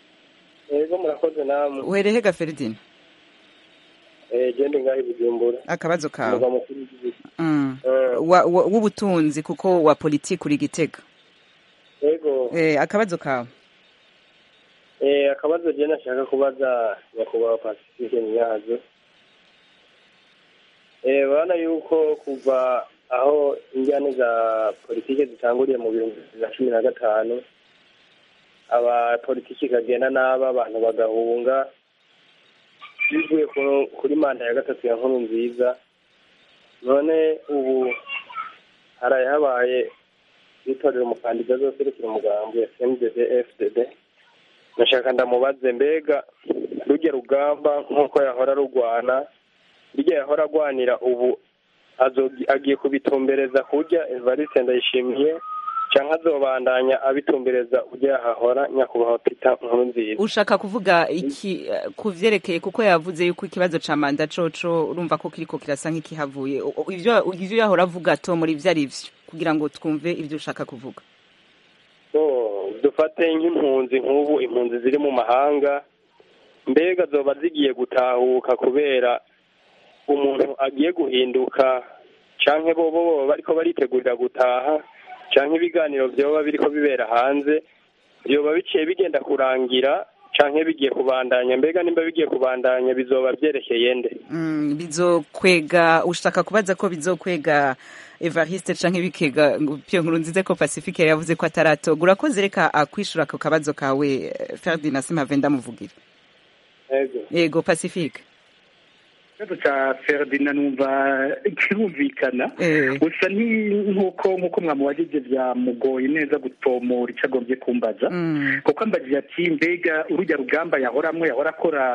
yego murakoze namwe uhereye ga ferdinand Eh, gende ngaho i bujumbura akabazo kawe umurwa mukuru w'igihugu Mm. Eh. Wa- wa- w'ubutunzi kuko wa politiki uri gitega yego eh, akabazo kawe Eh, akabazo je nashaka kubaza nyakubahwa pacifique nyazo Eh, urabona yuko kuva aho injyane za politike zitanguriye mu bihumbi bibiri na cumi na gatanu abapolitiki kagenda n'aba abantu bagahunga bivuye ku- kuri manda ya gatatu ya nkuru nziza none ubu haraye habaye itorero umukandida azoserukira umugambi FMDD FDD nashaka ndamubaze mbega rujya rugamba nk'uko yahora rugwana rujya yahora agwanira ubu azogi- agiye kubitumbereza kurya Evariste Ndayishimiye cyangwa azobandanya abitumbereza ujya yahahora nyakubahwa Peter Nkurunziza ushaka kuvuga iki eh, ku vyerekeye kuko yavuze yuko ikibazo ca manda coco urumva ko kiriko kirasa nk'ikihavuye O- o- ivyo ivyo yahora avuga to muri vyo ari vyo kugira ngo twumve ivyo ushaka kuvuga Oh, dufate nk'impunzi nk'ubu impunzi ziri mu mahanga mbega zoba zigiye gutahuka kubera umuntu agiye guhinduka canke bobo boba bariko baritegurira gutaha canke ibiganiro vyoba biriko bibera hanze vyoba biciye bigenda kurangira canke bigiye kubandanya mbega nimba bigiye kubandanya bizoba vyerekeye nde Mm, bizokwega ushaka kubaza ko bizokwega Evariste canke bikega ngo Pierre Nkurunziza ko Pacifique yari yavuze ko ataratoga urakoze reka akwishura ako kabazo kawe eh, Ferdinand Simave ndamuvugira ego yego Pacifique ikibazo cya Ferdinand numva kirumvikana Eh. gusa ni- nk'uko nk'uko mwamubajije byamugoye neza gutomora icyo agombye kumbaza Mm. kuko ambajije ati mbega urujya rugamba yahoramwo yahora akora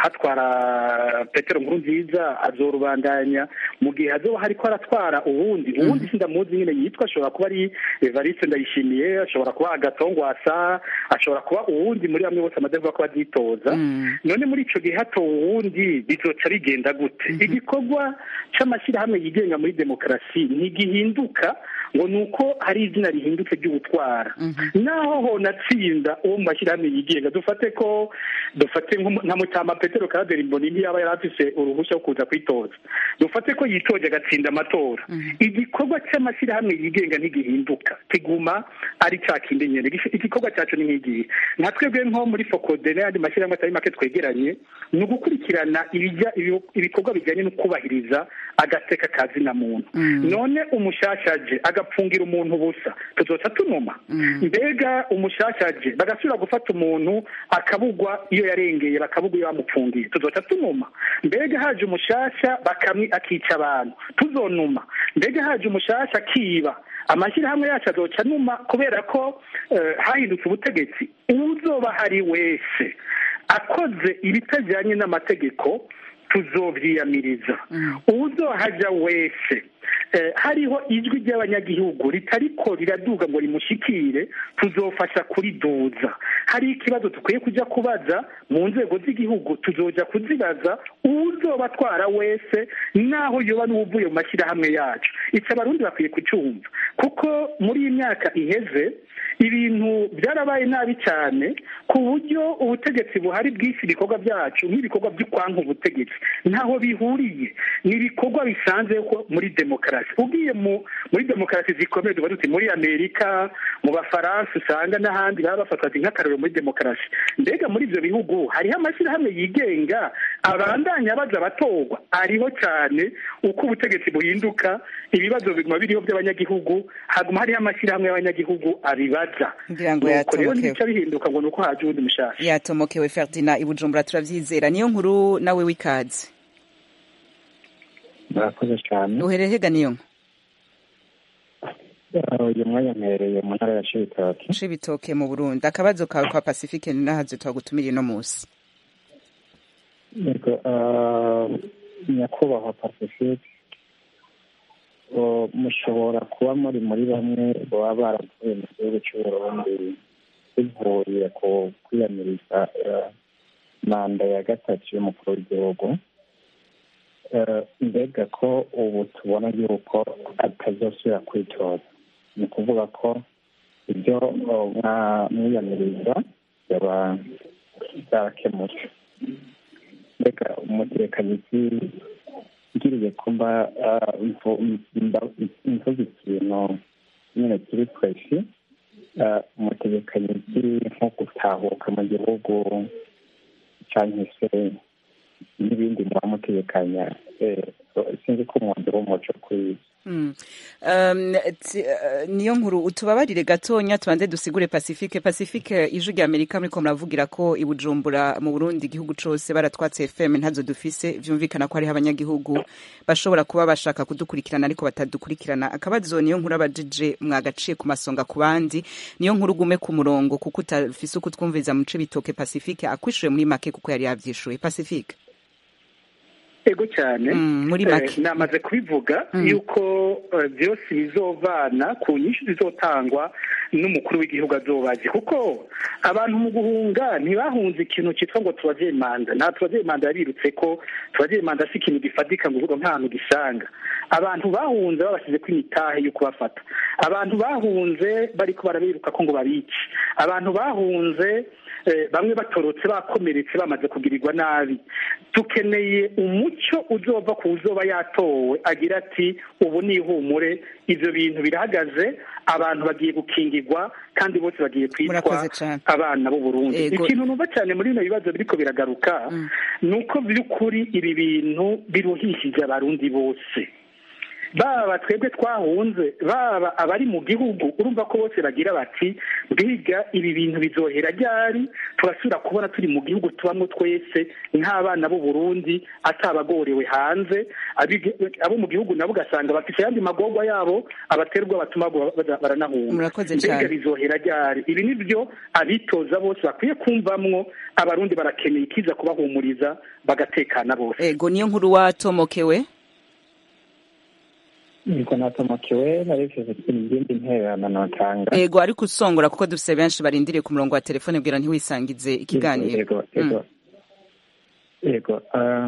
hatwara petero nkuru nziza azorubandanya mu gihe hazoba hariko aratwara uwundi uwundi sindamuzi nyine yitwa ashobora kuba ari evariste ndayishimiye ashobora kuba agatongwasa ashobora kuba uwundi muri bamwe bose amaze kuvuga ko bazitoza Mm. none muri ico gihe hatowe uwundi bizoca bigenda gute igikorwa c'amashyirahamwe yigenga muri demokarasi ntigihinduka ngo ni uko hari izina rihindutse ry'ubutwara naho honatsinda uwo mu mashyirahamwe yigenga dufate ko dufate nk'umu- nka mutama petero karaderi mboni ntiyaba yari afise uruhushya rwo kuza kwitoza dufate ko yitoje agatsinda amatora igikorwa c'amashyirahamwe yigenga ntigihinduka kiguma ari ca kindi nyene Igish- igikorwa cacu ni nk'igihe nka twebwe nko muri fokode n'ayandi mashyirahamwe atari make twegeranye ni ugukurikirana ibijya ibi- ibikorwa bijyanye no kubahiriza agateka ka zina muntu none umushashaje agapfungira umuntu ubusa tuzoca tunuma mbega umushashaje bagasubira gufata umuntu akabugwa iyo yarengeye bakabugwa iyo bamupfungiye tuzoca tunuma mbega haje umushasha bakamwi akica abantu tuzonuma mbega haje umushasha akiba amashyirahamwe yacu azoca numa kubera ko eh, hahindutse ubutegetsi uzoba hari wese akoze ibitajyanye n'amategeko tuzovyiyamiriza uwuzohaja wese eh, hariho ijwi ry'abanyagihugu ritariko riraduga ngo rimushikire tuzofasha kuriduza hari ikibazo dukwiye kuja kubaza mu nzego z'igihugu tuzoja kuzibaza uwuzoba atwara wese naho yoba n'uwuvuye mu mashyirahamwe yacu ico abarundi bakwiye kucumva kuko muri iyi myaka iheze ibintu byarabaye nabi cyane ku buryo ubutegetsi buhari bw'isi ibikorwa byacu nk'ibikorwa by'ukwanka ubutegetsi ntaho bihuriye ni ibikorwa bisanzwe ko muri demokarasi ugiye mu muri demokarasi zikomeye tuba duti muri amerika mu bafaransa usanga n'ahandi baba bafatwa nk'akarorero muri demokarasi mbega muri ibyo bihugu hariho amashyirahamwe yigenga abandanya baza abatorwa ariho cyane uko ubutegetsi buhinduka ibibazo biguma biriho by'abanyagihugu haguma hariho amashyirahamwe y'abanyagihugu abibaza ngira ngo nuko rero yatomokewe ntibica bihinduka ngo ni uko haje uwundi mushasha yatomokewe Ferdinand ibujumbura turavyizera niyo nkuru nawe w'ikaze murakoze cyane uherehega niyo nkuru uyu mwanya mpereye mu ntara ya cibitoke cibitoke mu burundi akabazo kawe kwa pacifique ni nahaze twagutumiriye no musi yego ah, nyakubahwa pacifique o, mushobora kuba muri muri bamwe baba baravuye mu gihugu cy'uburundi bivuye ku kwiyamiriza eh, manda ya gatatu y'umukuru w'igihugu Eh, mbega ko ubu tubona yuko atazosubira kwitoza ni ukuvuga ko ibyo oh, mwa- mwiyamiriza byaba byarakemutse mbega umutekanizi ngiriye kuba ah, mvu- mba- mvuze ikintu nyine kiri twese ah, umutekanizi nko gutahuka mu gihugu cyangwa se n'ibindi muba mutekanya eh, sinzi ko umwanzuro w'umuco kuri Mm. Um, ti- uh, niyo nkuru utubabarire gatonya tubanze dusigure pacifique pacifique ijwi rya amerika muriko muravugira ko ibujumbura mu burundi igihugu cose baratwatse fm ntazo dufise vyumvikana ko hariho abanyagihugu bashobora kuba bashaka kudukurikirana ariko batadukurikirana akabazo niyo nkuru abajije mwagaciye ku masonga ku bandi niyo nkuru ugume ku murongo kuko utafise uko twumviriza mu ce bitoke pacifique akwishuye muri make kuko yari yavyishuye pacifique ego cyane Mm, muri make. Eh, namaze kubivuga Mm. yuko eh, byose bizovana ku nyinshi zizotangwa n'umukuru w'igihugu azobaje kuko abantu mu guhunga ntibahunze ikintu cyitwa ngo tubageye manda nta tubageye manda yabirutse ko tubageye manda si ikintu gifatika ngo uvuga nk'ahantu gisanga abantu bahunze babashyize ko imitahe yo kubafata abantu bahunze bariko barabiruka ko ngo babice abantu bahunze bamwe batorotse bakomeretse bamaze kugirirwa nabi dukeneye umucyo uzova ku uzoba yatowe agira ati ubu ni ihumure ibyo bintu birahagaze abantu bagiye gukingirwa kandi bose bagiye kwitwa abana b'u Burundi ikintu numva cyane muri bino bibazo biriko biragaruka ni uko by'ukuri ibi bintu biruhishije abarundi bose baba twebwe twahunze baba abari mu gihugu urumva ko bose bagira bati bwiga ibi bintu bizohera ryari turasubira kubona turi mu gihugu tubamo twese nk'abana b'u Burundi atabagorewe hanze abo mu gihugu nabo ugasanga bafite ayandi magorwa yabo abaterwa batuma baranahunga mbega bizohera ryari ibi ni byo abitoza bose bakwiye kumvamwo abarundi barakeneye ikiza kubahumuriza bagatekana bose ego niyo nkuru watomokewe niko natomokewe narifuje izindi ntererano notanga ego ariko usongora kuko dufise benshi barindiriye ku murongo wa telefone bwira ntiwisangize ikiganiro ego ego ego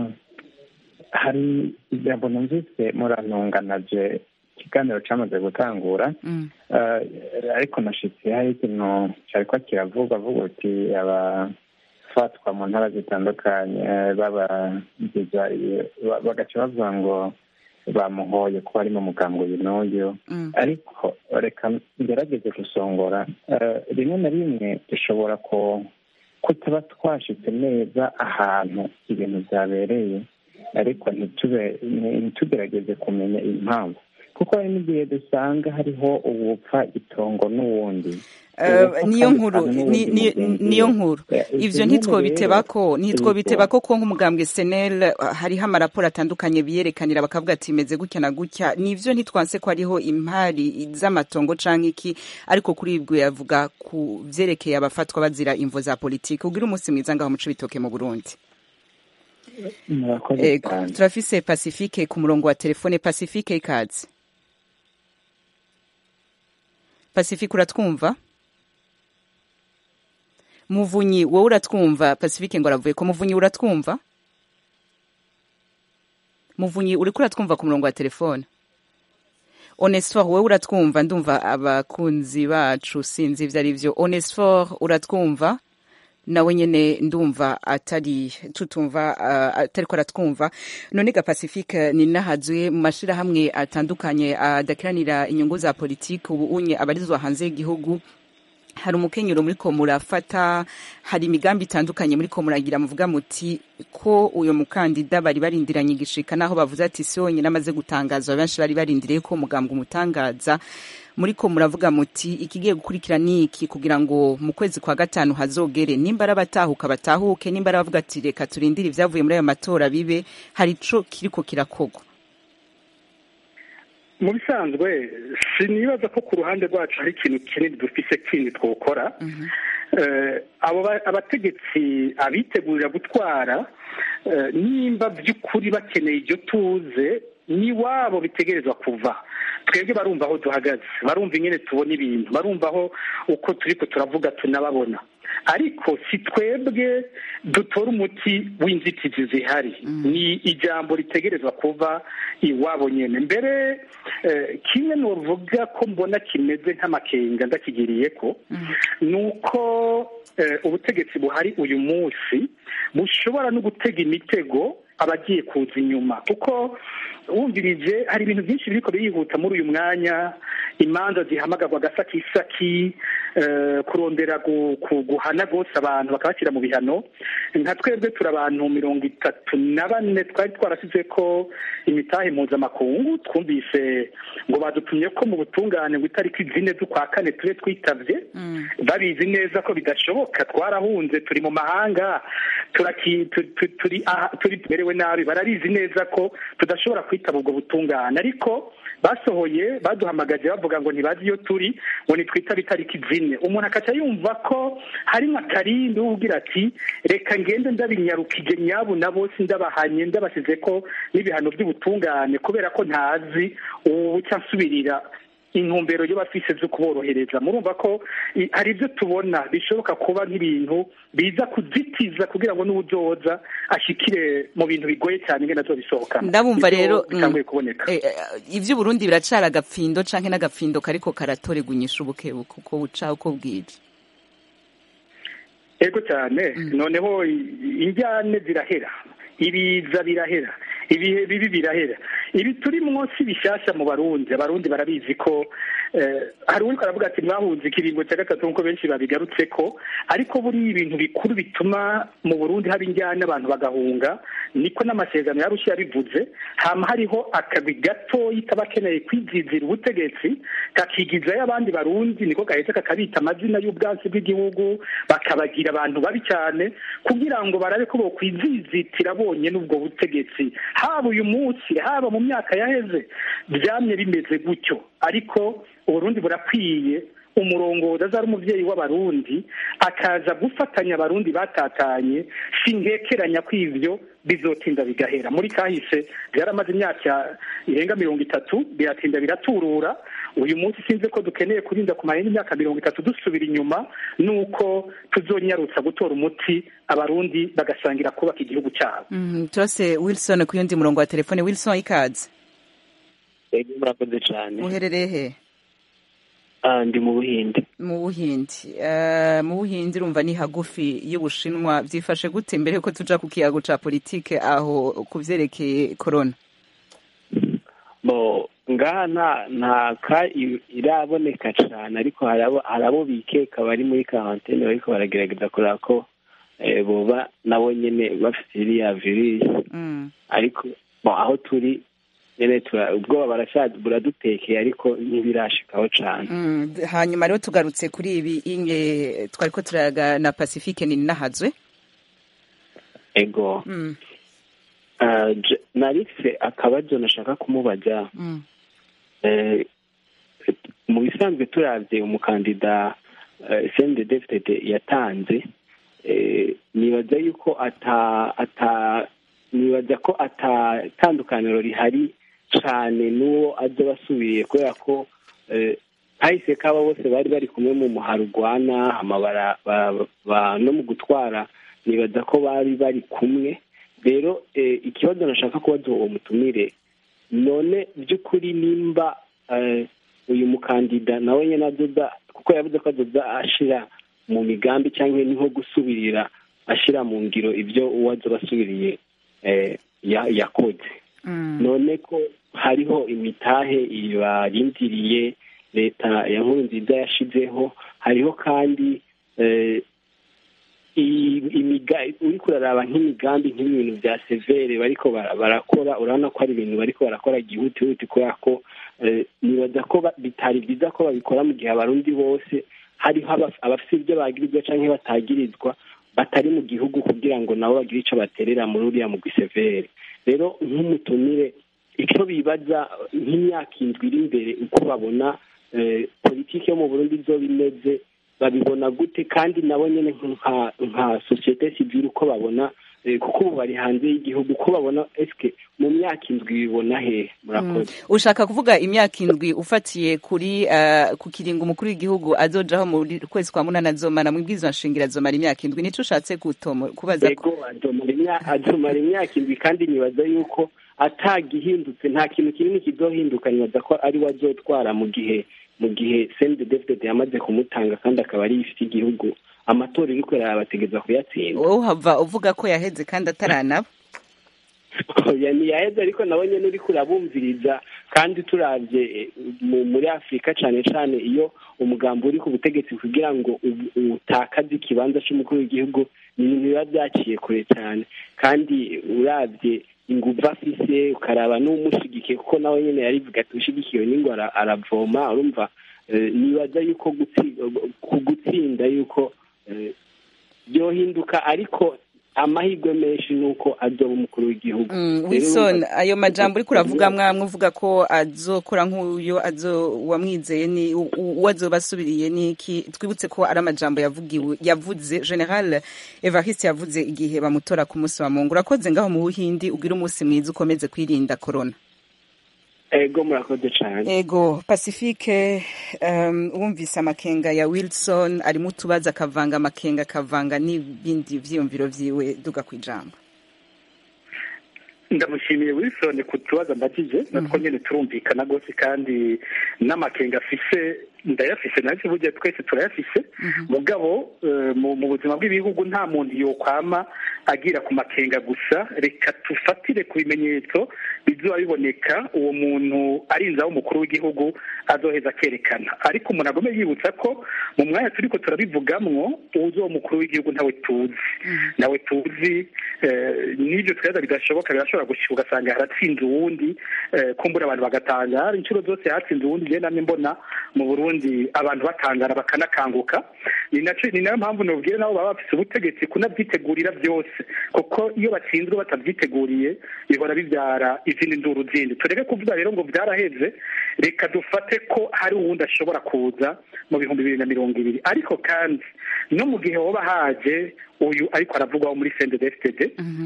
hari ijambo numvise muranunganaje ikiganiro cyamaze gutangura ariko nashitse hari ikintu cyariko kiravuga avuga uti abafatwa mu ntara zitandukanye babagiza bagaca bavuga ngo bamuhoye ko ari mu muganga uyu n'uyu ariko reka ngerageze gusongora rimwe na rimwe dushobora kutaba twashitse neza ahantu ibintu byabereye ariko ntitugerageze kumenya impamvu kuko hari n'igihe dusanga hariho uwupfa itongo n'uwundi niyo nkuru niyo nkuru ivyo ntitwobitebako ntitwobitebako ko nk'umugambwe senel hariho amaraporo atandukanye biyerekanira bakavuga ati imeze gutya na gutya nivyo ntitwanse ko hariho impari z'amatongo canke iki ariko kuri ibwo yavuga ku vyerekeye abafatwa bazira imvo za politiki ugira umunsi mwiza ngaho muco bitoke mu burundi ego turafise pacifique ku murongo wa telefone pacifique ikaze pacifique uratwumva muvunyi wowe uratwumva pacifique ngo aravuye ko muvunyi uratwumva muvunyi uriko uratwumva ku murongo wa telefone onesfor wowe uratwumva ndumva abakunzi bacu sinzi ivyo ari vyo onesfor uratwumva nawe nyene ndumva atari tutumva uh, atariko aratwumva none ga pacifique ni nahazuye mu mashirahamwe atandukanye adakiranira uh, inyungu za politiki ubu unye abarizwa hanze y'igihugu hari umukenyero muri ko murafata hari imigambi itandukanye muri ko muragira muvuga muti ko uyo mukandida bari barindiranye igishika naho bavuze ati si wonyine amaze gutangazwa benshi bari barindiriye ko umugambwe umutangaza muri ko muravuga muti ikigiye gukurikira niki kugira ngo mu kwezi kwa gatanu hazogere nimba ari abatahuka batahuke nimba ari abavuga ati reka turindire ibyavuye muri ayo matora bibe hari ico kiriko kirakogwa mu bisanzwe sinibaza ko ku ruhande rwacu hari ikintu kinini dufise kindi twokora abo abategetsi abitegurira gutwara nimba by'ukuri bakeneye iryo tuze ni wabo bitegerezwa kuva twebwe barumva aho duhagaze barumva ingene tubona ibintu barumva aho uko turi ko turavuga tunababona ariko si twebwe dutora umuti w'inzitizi zihari ni ijambo ritegerezwa kuva iwabo nyine mbere kimwe nuvuga ko mbona kimeze nk'amakenga ndakigiriye ko ni uko ubutegetsi buhari uyu munsi bushobora no gutega imitego abagiye kuza inyuma kuko wumvirije hari ibintu byinshi biriko birihuta muri uyu mwanya imanza zihamagarwa agasakisaki kurondera guhana rwose abantu bakabashyira mu bihano nka twebwe turi abantu mirongo itatu na bane twari twarasize ko imitahe mpuzamakungu twumvise ngo badutumye ko mu butungane ngo itariki zine z'ukwa kane tube twitavye babizi neza ko bidashoboka twarahunze turi mu mahanga turi tumerewe nabi barabizi neza ko tudashobora kwitaba ubwo butungane ariko basohoye baduhamagaje bavuga ngo ntibazi iyo turi ngo nitwitabe itariki zine umuntu akaca yumva ko harimo akarindi ugira ati reka ngende ndabinyarukije nyabu na bose ndabahanye ndabasize ko n'ibihano by'ubutungane kubera ko ntazi ubu nsubirira intumbero yo bafise zo kuborohereza murumva ko hari ibyo tubona bishoboka kuba nk'ibintu biza kuzitiza kugira ngo n'ubuzoza ashikire mu bintu bigoye cyane ngene nazo bisohoka ndabumva rero bitanguye kuboneka ivyo Burundi biracara agapfindo canke n'agapfindo kariko karatoregwa inyishu bukebuke uko buca uko bwije ego cyane noneho injyane zirahera ibiza birahera ibihe bibi birahera ibi turi munsi bishyashya mu barundi abarundi barabizi ko hari uri aravuga ati mwahunze ikiringo cya gatatu nk'uko benshi babigarutse ko ariko buriya ibintu bikuru bituma mu burundi haba injyana abantu bagahunga niko n'amasezerano yarushye yabivuze hama hariho akagwi gatoyi kaba akeneye kwizizira ubutegetsi kakigizayo abandi barundi niko gahetse kakabita amazina y'ubwatsi bw'igihugu bakabagira abantu babi cyane kugira ngo barabe ko bokwizizitira bonyine ubwo butegetsi haba uyu munsi haba mu myaka yaheze byamye bimeze gutyo ariko uburundi burakwiye umurongozi azari umubyeyi w'abarundi akaza gufatanya abarundi batatanye si nkekeranya ko ibyo bizotinda bigahera muri kahise byaramaze imyaka irenga mirongo itatu biratinda biraturura uyu munsi sinzi ko dukeneye kurinda ku mahenda imyaka mirongo itatu dusubira inyuma nuko tuzonyarutsa gutora umuti abarundi bagasangira kubaka igihugu cyabo turase wilson ku yundi murongo wa telefone wilson ikaze ego murakoze cyane uherereye he ndi mu buhindi mu buhindi mu buhindi urumva ni hagufi y'ubushinwa byifashe gute mbere yuko tuja ku kiyago ca politike aho ku vyerekeye korona bo ngaha nta nta ka iraboneka cyane ariko hari abo bikeka bari muri karantene bariko baragerageza kureba ko boba nabo nyene bafite iriya virusi ariko aho turi nyene ubwoba buradutekeye ariko ntibirashikaho cane hanyuma rero tugarutse kuri ibi inge twariko turaga na pacifique nini nahazwe ego narise akabazo nashaka kumubaza mu bisanzwe turavye umukandida sende david yatanze nibaza yuko ata ata nibaza ko ata tandukaniro rihari cane n'uwo aza basubiye kubera ko kahise kaba bose bari bari kumwe mu muharugwana amabara no mu gutwara nibaza ko bari bari kumwe rero ikibazo nashaka kubaza uwo mutumire none by'ukuri nimba uyu mukandida nawe nyine adoda kuko yavuze ko adoda ashira mu migambi cyangwa ni nko gusubirira ashyira mu ngiro ibyo uwo aza basubiriye yakoze none ko hariho imitahe ibarindiriye leta ya nkuru nziza yashizeho hariho kandi uri kuraraba nk'imigambi nk'ibintu bya severe bariko barakora urabona ko ari ibintu bariko barakora gihutihuti kubera ko nibaza ko bitari byiza ko babikora mu gihe abarundi bose hariho abafite ibyo bagirizwa cyangwa batagirizwa batari mu gihugu kugira ngo nabo bagire icyo baterera muri uriya mugwi severe rero nk'umutumire icyo bibaza nk'imyaka indwi iri imbere uko babona politiki yo mu burundi izoba imeze babibona gute kandi nabo nyine nka sosiyete sivile uko babona kuko ubu bari hanze y'igihugu uko babona esike mu myaka indwi bibona hehe murakoze ushaka kuvuga imyaka indwi ufatiye kuri ku kiringo umukuru w'igihugu azojaho mu kwezi kwa munani azomara mu bwizo nshingiro azomara imyaka indwi nicyo ushatse kubaza ko azomara imyaka indwi kandi nibaza yuko atagihindutse nta kintu kinini kizohinduka nibaza ko ari we azotwara mu gihe mu gihe sende david yamaze kumutanga kandi akaba ari ifite igihugu amatora iri kureba bategeza kuyatsinda wowe uhava uvuga ko yaheze kandi ataranaba ntiyaheze ariko nawe nyine uri kurabumviriza kandi turabye muri afurika cyane cyane iyo umugambi uri ku butegetsi kugira ngo utakaze ikibanza cy'umukuru w'igihugu ni ibintu biba byaciye kure cyane kandi urabye ingufu afise ukaraba n'umushyigikiye kuko nawe nyine yarivuga ati ushyigikiwe n'ingo aravoma urumva nibaza yuko ku gutsinda yuko byohinduka ariko amahirwe menshi ni uko azoba umukuru w'igihugu wilson ayo majambo uri kuravuga mwamwe uvuga ko azokora nk'uyo wamwizeye ni uwo azoba asubiriye n'iki twibutse ko ari amajambo yavuze general evariste yavuze igihe bamutora ku munsi wa mungu urakoze ngaho mu buhindi ugira umunsi mwiza ukomeze kwirinda korona ego murakoze cyane ego pacifique wumvise amakenga ya wilson arimo utubazo akavanga amakenga akavanga n'ibindi byiyumviro byiwe duga ku ijambo ndamushimiye wilson ku tubazo mbagije natwo nyine turumvikana rwose kandi n'amakenga afise ndayafise naje burya twese turayafise mugabo eh, mu mu buzima bw'ibihugu nta muntu yokwama agira ku makenga gusa reka tufatire ku bimenyetso bizoba biboneka uwo muntu arinze aho umukuru w'igihugu azoheza akerekana ariko umuntu agome yibutsa ko mu mwanya turiko turabivugamwo uwuzi uwo mukuru w'igihugu ntawe tuzi nawe tuzi eh, n'ibyo tweza bidashoboka birashobora gushika ugasanga haratsinze uwundi eh, kumbura abantu bagatangara inshuro zose hatsinze uwundi njye namwe mbona mu burundi abantu batangara bakanakanguka ni naco ni nayo mpamvu nobwire nabo baba bafise ubutegetsi kunavyitegurira byose kuko iyo batsinzwe batavyiteguriye bihora bibyara izindi nduru zindi tureke kuvuga rero ngo vyaraheze reka dufate ko hari uwundi ashobora kuza mu bihumbi bibiri na mirongo ibiri ariko kandi no mu gihe hoba haje uyu ariko aravugwaho muri sendedefitede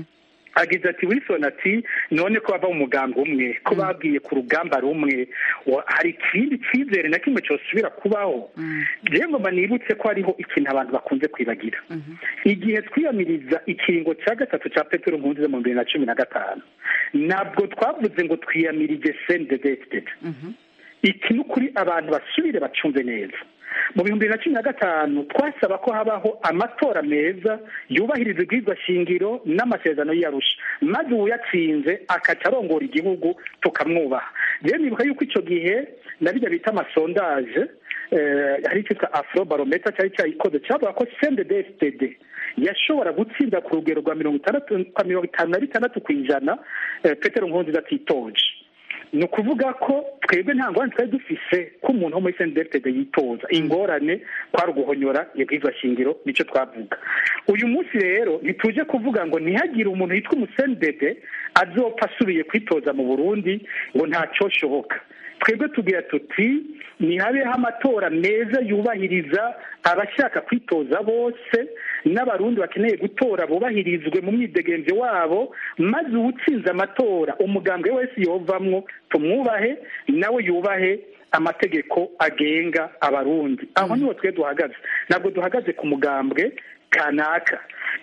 agize ati wilson ati none ko bava mu mugambi umwe ko babwiye ku rugamba rumwe wa- hari ikindi cyizere na kimwe cyosubira kubaho rero ngoma nibutse ko hariho ikintu abantu bakunze kwibagira igihe twiyamiriza ikiringo cya gatatu cya petero nkunziza mu bibiri na cumi na gatanu ntabwo twavuze ngo twiyamirije sendedefitede iki ni ukuri abantu basubire bacumve neza mu bihumbi bibiri na cumi na gatanu twasaba ko habaho amatora meza yubahiriza ibwirizwa shingiro n'amasezerano y'iyarusha maze uwuyatsinze akaca arongora igihugu tukamwubaha rero nibuka yuko icyo gihe na bijya bita amasondaje eh, hari icyitwa afro barometa cyari cyayikoze cyavuga ko cndfdd yashobora gutsinda ku rugero rwa mirongo itandatu kwa mirongo itanu na bitandatu ku ijana eh, petero nkurunziza atitoje ni ukuvuga ko twebwe nta ngorane twari dufise ko umuntu wo muri sendefitede yitoza ingorane kwari uguhonyora ibwirizwa shingiro nicyo twavuga uyu munsi rero ntituje kuvuga ngo ntihagire umuntu yitwa umusendede azopfa asubiye kwitoza mu burundi ngo ntacyoshoboka twebwe tugira tuti ntihabeho amatora meza yubahiriza abashaka kwitoza bose n'abarundi bakeneye gutora bubahirizwe mu myidegenzo wabo maze uwutsinze amatora umugambwe wese yovamwo tumwubahe nawe yubahe amategeko agenga abarundi aho niho twe duhagaze ntabwo duhagaze ku mugambwe kanaka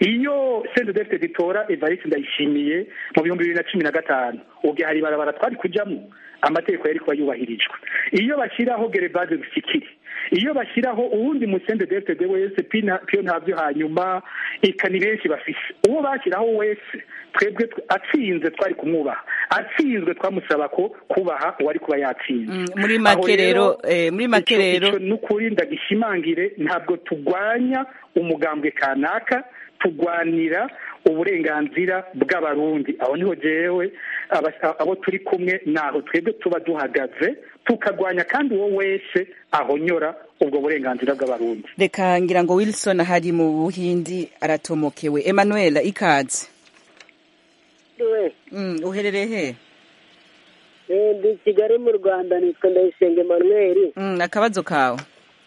iyo sendedefite ritora evariste ndayishimiye mu bihumbi bibiri na cumi na gatanu ubwo hari ibarabara twari kujyamo amategeko yari kuba yubahirijwe iyo bashyiraho gerebaze gusikiri iyo bashyiraho uwundi musende defitede wese piyo ntabyo hanyuma eka ni benshi bafise uwo bashyiraho wese twebwe tw- atsinze twari kumwubaha atsinzwe twamusaba ko kubaha uwari kuba yatsinze muri Aho make rero eh, muri make ico- rero ico n'ukuri ndagishimangire ntabwo turwanya umugambwe kanaka turwanira uburenganzira bw'abarundi aho niho jewe aba- abo turi kumwe naho twebwe tuba duhagaze tukagwanya kandi uwo wese ahonyora ubwo burenganzira bw'abarundi reka ngira ngo wilson hari mu buhindi aratomokewe emmanuel ikaze we mm, uherereye he Eh, ndi kigali mu rwanda nitwa ndayisenga emmanuel mm, akabazo kawe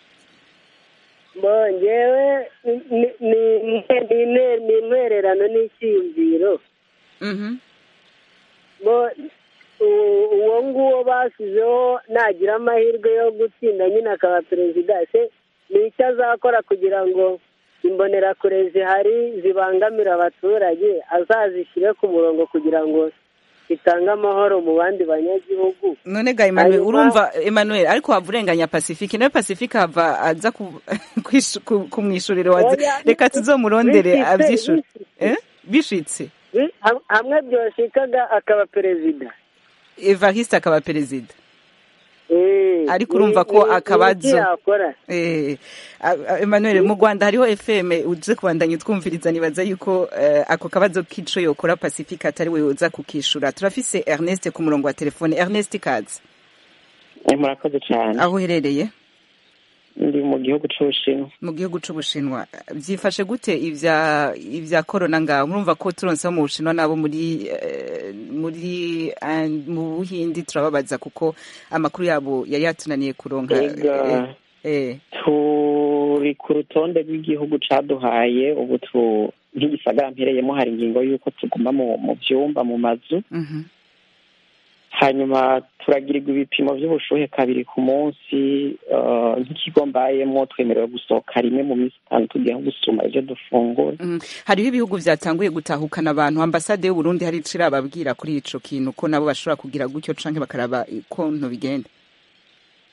bo ngewe ni- ni- ni ni inter- ni intwererano n'icyiyumviro Mhm. bo u- uwo nguwo basizeho nagira amahirwe yo gutsinda nyine akaba perezida se ni icyo azakora kugira ngo imbonerakure zihari zibangamira abaturage azazishyire ku murongo kugira ngo zitange amahoro mu bandi banyagihugu none ga emmanuel Hanyuma- urumva emmanuel ariko wava urenganya pacifique nawe pacifique hava aza ku- kwishu- ku- kumwishurira waza Oya, reka tuzomurondere bishitse, avyishure bishitse. Eh? bishitse Bi- ham- hamwe byoshikaga akaba perezida evariste akaba perezida Eh, ariko ni- urumva ko ni- ni akabazo iki yakora Eh, a- a- Emmanuel mu Rwanda hariho FM uje kubandanya twumviriza nibaza yuko eh, ako kabazo k'ico yokora Pacifique atari we uza kukishura turafise Ernest ku murongo wa telefone Ernest Kazi murakoze cyane aho uherereye ndi mu gihugu c'ubushinwa mu gihugu c'ubushinwa byifashe gute ivya ivya corona ngaho murumva ko turonse abo mu bushinwa nabo muri eh, muri eh, mu buhindi turababaza kuko amakuru yabo yari yatunaniye kuronka Ega. eh, eh. turi ku rutonde rw'igihugu caduhaye ubu tu nk'igisagara mpereyemo hari ingingo y'uko tuguma mu mu vyumba mu mazu Mhm. hanyuma turagirirwa ibipimo vy'ubushuhe kabiri ku munsi eh, nk'ikigo mbayemo twemerewe gusohoka rimwe mu minsi itanu tugiye nko gusuma ivyo dufungura Mm. hariho ibihugu vyatanguye gutahukana abantu ambasade y'u Burundi hari ico irababwira kuri ico kintu ko nabo bashobora kugira gutyo canke bakaraba ukuntu bigenda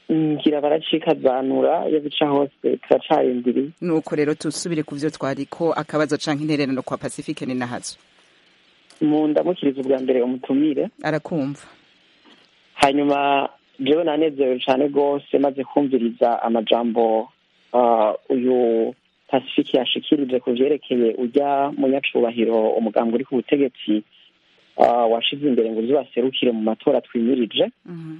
ngira baracikazanura iyo bica hose turacarindiriye nuko rero tusubire ku byo twariko akabazo canke intererano kwa pacifique ni nahazo mu ndamukiriza ubwa mbere umutumire arakumva hanyuma jewe nanezerewe cyane rwose maze kumviriza amajambo uh, uyu pacifique yashikirije ku vyerekeye ujya munyacubahiro umugambi uri ku butegetsi uh, washize imbere ngo uzibaserukire mu matora twimirije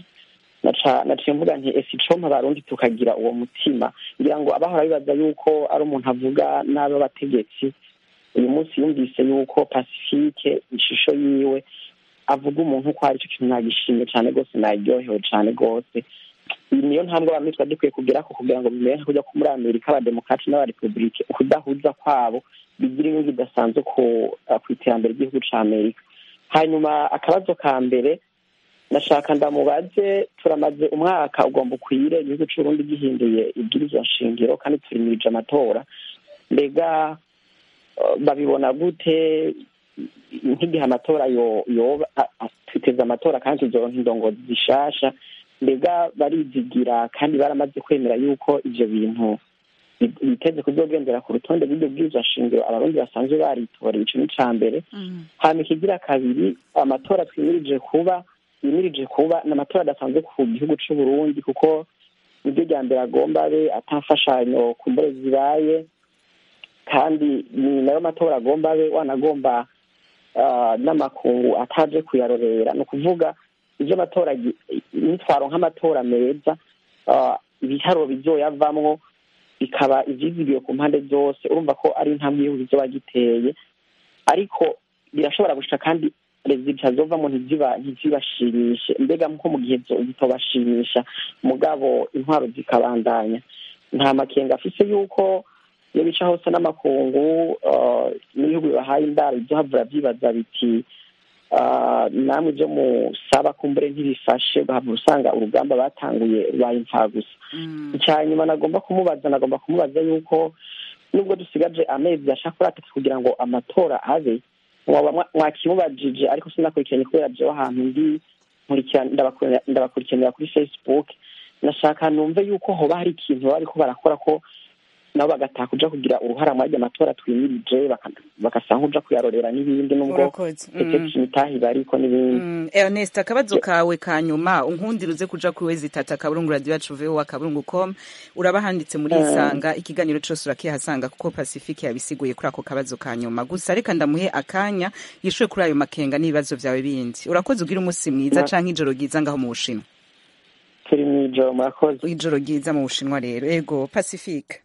naciye mvuga nti ese icompa abarundi tukagira uwo mutima ngira ngo abahora bibaza yuko ari umuntu avuga nabi abategetsi uyu munsi yumvise yuko pacifique ishusho yiwe avuga umuntu uko ari cyo kintu nagishimye cyane rwose naryohewe cyane rwose iyi niyo ntambwe abantu twari dukwiye kugeraho kugira ngo bimenye kujya ko muri amerika abademokrati n'abarepubulike ukudahuza kwabo bigira inyungu idasanzwe ku iterambere ry'igihugu cya amerika hanyuma akabazo ka mbere ndashaka ndamubaze turamaze umwaka ugomba ukwire igihugu cy'uburundi gihinduye ibwirizwa nshingiro kandi turimirije amatora mbega babibona gute nk'igihe amatora yoba twiteze amatora kandi tuzoronka indongozi zishasha mbega barizigira kandi baramaze kwemera yuko ivyo bintu biteze kuzogendera ku rutonde rw'iryo bwirizwa nshingiro abarundi basanzwe baritoreye ico ni ca mbere hama ikigira kabiri amatora twimirije kuba yimirije kuba ni amatora adasanzwe ku gihugu c'uburundi kuko niryo rya mbere agomba abe atamfashanyo ku mbore zibaye kandi ni nayo matora agomba abe wanagomba n'amakungu ataje kuyarorera ni ukuvuga ibyo matora nitwaro nk'amatora meza ibiharuro bizoyavamwo bikaba ivyizigiwe ku mpande zose urumva ko ari intambwe y'igihugu kizoba giteye ariko birashobora gushika kandi rezita zovamo ntizibashimishe mbega nko mu gihe zitobashimisha mugabo intwaro zikabandanya nta makenga afise yuko iyo bica hose n'amakungu n'ibihugu bibahaye indaro izohavura vyibaza biti namwe ibyo musaba kumbure ntibifashe ugahabwa usanga urugamba batanguye rubaye imfagusa icya nyuma nagomba kumubaza nagomba kumubaza yuko nubwo dusigaje amezi ashaka kuri atatu kugira ngo amatora abe mwakimubajije ariko sinakurikiranye kubera jewe ahantu ndi ndabakurikiranira kuri facebook nashaka numve yuko hoba hari ikintu baba bariko barakora ko nabo bagataha kuja kugira uruhara muri matora twimirije bagasa nk'uja kuyarorera n'ibindi nubwo eteksi imitahi bariko n'ibindi ernest akabazo kawe ka nyuma unkundira uze kuja kuri wezi tata akaburungu radio yacu voa akaburungu com uraba handitse muri isanga ikiganiro cose urakihasanga kuko pacifique yabisiguye kuri ako kabazo ka nyuma gusa reka ndamuhe akanya yishuye kuri ayo makenga n'ibibazo vyawe bindi urakoze ugira umunsi mwiza canke ijoro ryiza ngaho mu bushinwa turi mw'ijoro murakoze ijoro ryiza mu bushinwa rero ego pacifique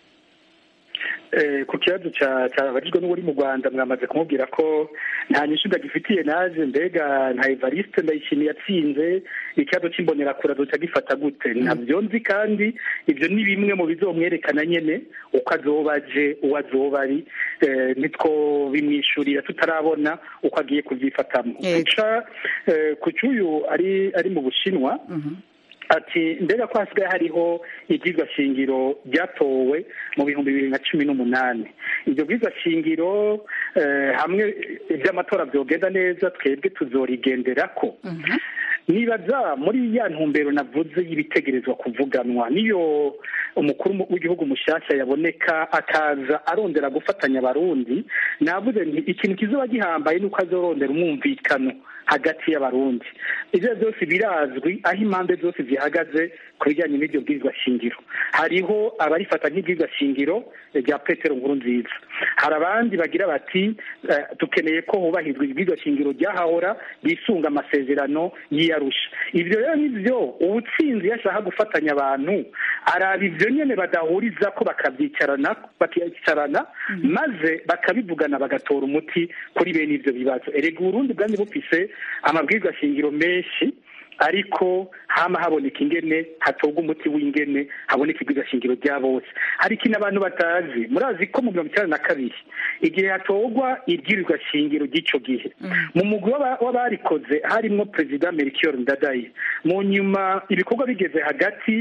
ku kibazo cyabajijwe n'uri mu rwanda mwamaze kumubwira ko nta nyinshi ndagifitiye naje mbega nta evariste ndayishimiye yatsinze ikibazo cy'imbonerakure azoca gifata gute ntabyo nzi kandi ibyo ni bimwe mu bizomwerekana nyine uko azoba aje uwo azoba ari nitwo bimwishyurira tutarabona uko agiye kubyifatamo guca ku cy'uyu ari mu bushinwa ati mbega ko hasigaye hariho ibyigwa shingiro ryatowe mu bihumbi bibiri na cumi n'umunani iryo bwigwa shingiro hamwe iby'amatora byogenda neza twebwe tuzorigendera ko nibaza muri ya ntumbero navuze y'ibitegerezwa kuvuganwa niyo umukuru w'igihugu mushyashya yaboneka akaza arondera gufatanya abarundi navuze nti ikintu kizoba gihambaye ni uko azorondera umwumvikano hagati y'abarundi ibyo byose birazwi aho impande zose zihagaze ku bijyanye n'iryo bwirizwa shingiro hariho abarifata nk'ibwirizwa shingiro rya petero nkuru nziza hari abandi bagira bati dukeneye ko hubahirizwa ibwirizwa shingiro ryahahora bisunga amasezerano y'iyarusha ibyo rero nibyo ubutsinzi iyo ashaka gufatanya abantu araba ibyo nyine badahuriza ko bakabyicarana bakicarana maze bakabivugana bagatora umuti kuri bene ibyo bibazo erega uburundi bwanjye bufise amabwiriza shingiro menshi ariko hama haboneka ingene hatorwa umuti w'ingene haboneka ibwirizwa shingiro rya bose hari ikintu abantu batazi murazi ko mu mirongo icyenda na kabiri igihe hatorwa ibwirizwa shingiro ry'icyo gihe mu mugwi w'abarikoze harimo perezida melchior ndadaye mu nyuma ibikorwa bigeze hagati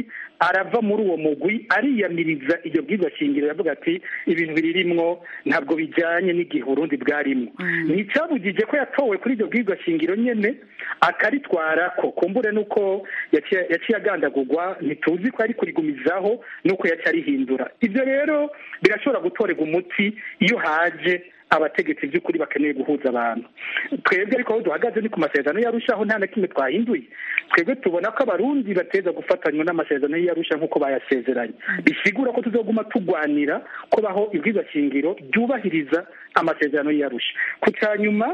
arava muri uwo mugwi ariyamiriza iryo bwirwa shingiro yavuga ati ibintu biririmwo ntabwo bijyanye n'igihe urundi bwarimo ni icyabugije ko yatowe kuri iryo bwirwa shingiro nyine akaritwara ko kumbure nuko yaciye agandagurwa ntituzi ko ari kurigumizaho nuko yaciye arihindura ibyo rero birashobora gutorerwa umuti iyo haje abategetsi by'ukuri bakeneye guhuza abantu twebwe ariko aho duhagaze ni ku masezerano y'arushaho nta na kimwe twahinduye twebwe tubona ko abarundi bateza gufatanywa n'amasezerano y'arusha nk'uko bayasezeranye bisigura ko tuzoguma turwanira ko baho shingiro ryubahiriza amasezerano y'arusha ku cya nyuma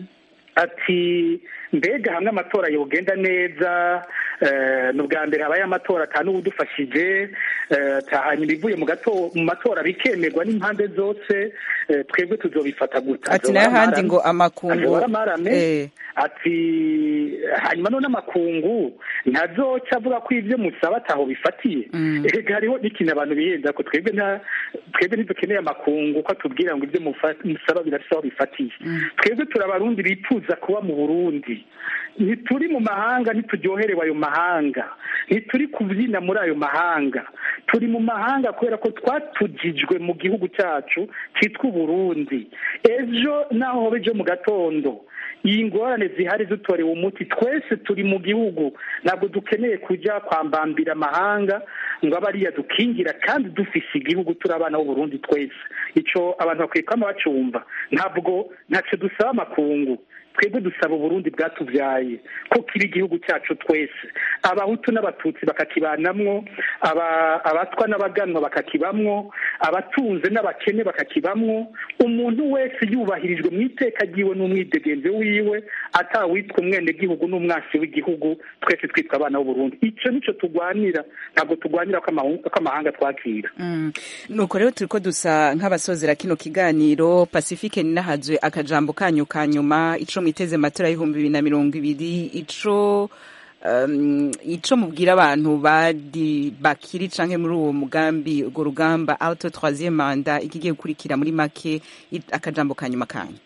ati mbega hamwe amatora yogenda neza ni ubwa mbere habaye amatora atanu n'uwudufashije hanyuma ibivuye mu matora bikemerwa n'impande zose twebwe tuzobifata guta ati nayo handi ngo amakungu ati hanyuma none amakungu ntazoca avuga ko ibyo musaba ataho bifatiye reka hariho n'ikintu abantu bihenda ko twebwe twebwe ntidukeneye amakungu ko atubwira ngo ibyo musaba birafite aho bifatiye twebwe turabarundi bifuza kuba mu burundi ntituri mu mahanga ntituryoherewe ayo mahanga ntituri kubyina muri ayo mahanga turi mu mahanga kubera ko twatugijwe mu gihugu cyacu cyitwa uburundi ejo naho hobe ejo mu gatondo iyi ngorane zihari dutorewe umuti twese turi mu gihugu ntabwo dukeneye kujya kwambambira amahanga ngo abe ariya dukingira kandi dufise igihugu turi abana b'uburundi twese icyo abantu bakwiye kwama bacumva ntabwo ntacyo dusaba amakungu twebwe dusaba uburundi bwatubyaye ko kiba igihugu cyacu twese abahutu n'abatutsi bakakibanamwo abatwa n'abaganwa bakakibamwo abatunze n'abakene bakakibamwo umuntu wese yubahirijwe mu iteka ryiwe n'umwidegenzi wiwe atawitwa umwenegihugu n'umwansi w'igihugu twese twitwa abana b'uburundi icyo nicyo turwanira ntabwo turwanira ko amahanga twakira nuko rero turi ko dusa nk'abasozera kino kiganiro pacifique ninahazwe akajambo kanyu ka nyuma ico mwiteze matora y'ibihumbi bibiri na mirongo ibiri ico um, ico mubwira abantu badi bakiri canke muri uwo mugambi urwo rugamba auto troisième manda ikigiye gukurikira muri make akajambo ka nyuma kanyu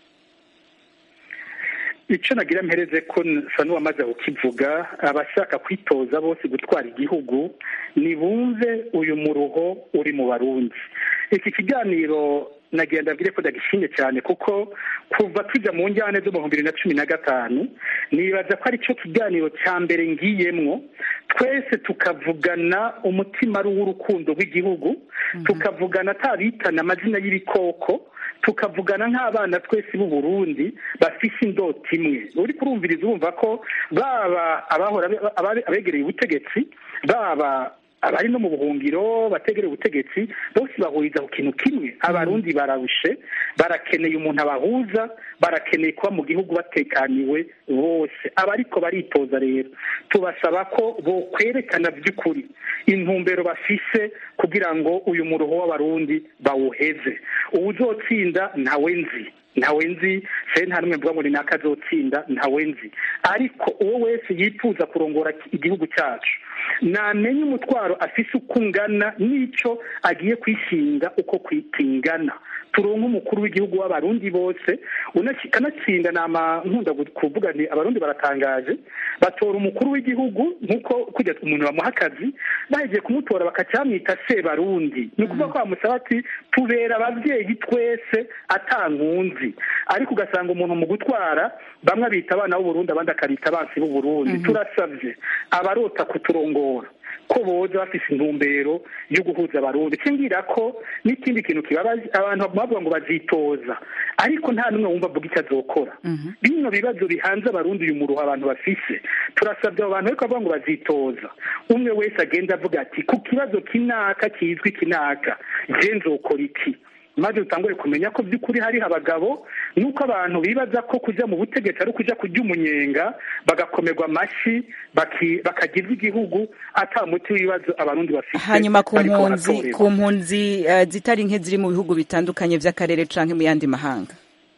icyo nagira mpereze ko nsa n'uwamaze kukivuga abashaka kwitoza bose gutwara igihugu nibumve uyu muruho uri mu barundi iki kiganiro nagenda mbwire ko ndagishimye cyane kuko kuva tujya mu njyane zo mu bibiri na cumi na gatanu nibaza ko ari cyo kiganiro cya mbere ngiyemwo twese tukavugana umutima ari uw'urukundo rw'igihugu tukavugana atabitana amazina y'ibikoko tukavugana nk'abana twese b'u Burundi bafise indota imwe uri kurumviriza urumva ko baba abahora abegereye ubutegetsi baba abari no mu buhungiro bategereye ubutegetsi bose bahuriza ku kintu kimwe abarundi bararushe barakeneye umuntu abahuza barakeneye kuba mu gihugu batekaniwe bose abariko baritoza rero tubasaba ko bokwerekana by'ukuri intumbero bafise kugira ngo uyu muruho w'abarundi bawuheze uwuzotsinda ntawe nzi ntawe nzi se nta n'umwe mvuga ngo ni naka azotsinda ntawe nzi ariko uwo wese yifuza kurongora igihugu cyacu namenye umutwaro afise uko ungana n'icyo agiye kwishinga uko kingana turonke umukuru w'igihugu w'abarundi bose kanatsinda nama nkunda kuvuga ni abarundi baratangaje batora umukuru w'igihugu nk'uko kujya umuntu bamuha akazi bahegiye kumutora bakacyamwita sebarundi ni ukuvuga ko bamusaba ati tubera ababyeyi twese atankunzi ariko ugasanga umuntu mu gutwara bamwe abita abana b'uburundi abandi akabita abansi b'uburundi turasabye abarota kuturongora ko boza bafise intumbero yo guhuza abarundi cingira ko n'ikindi kintu kibabaje abantu bavuga ngo bazitoza ariko nta n'umwe wumva avuga icyo azokora bino bibazo bihanze abarundi uyu muruho abantu bafise turasabye abo bantu ariko bavuga ngo bazitoza umwe wese agenda avuga ati ku kibazo kinaka kizwi kinaka je nzokora iki maze utangure kumenya ko by'ukuri hariho abagabo nuko abantu bibaza ko kujya mu butegetsi ari ukujya kurya umunyenga bagakomerwa amashyi bakagirwa igihugu ata muti w'ibibazo abarundi bafite hanyuma ku mpunzi ku mpunzi zitari nke ziri mu bihugu bitandukanye by'akarere cyangwa mu yandi mahanga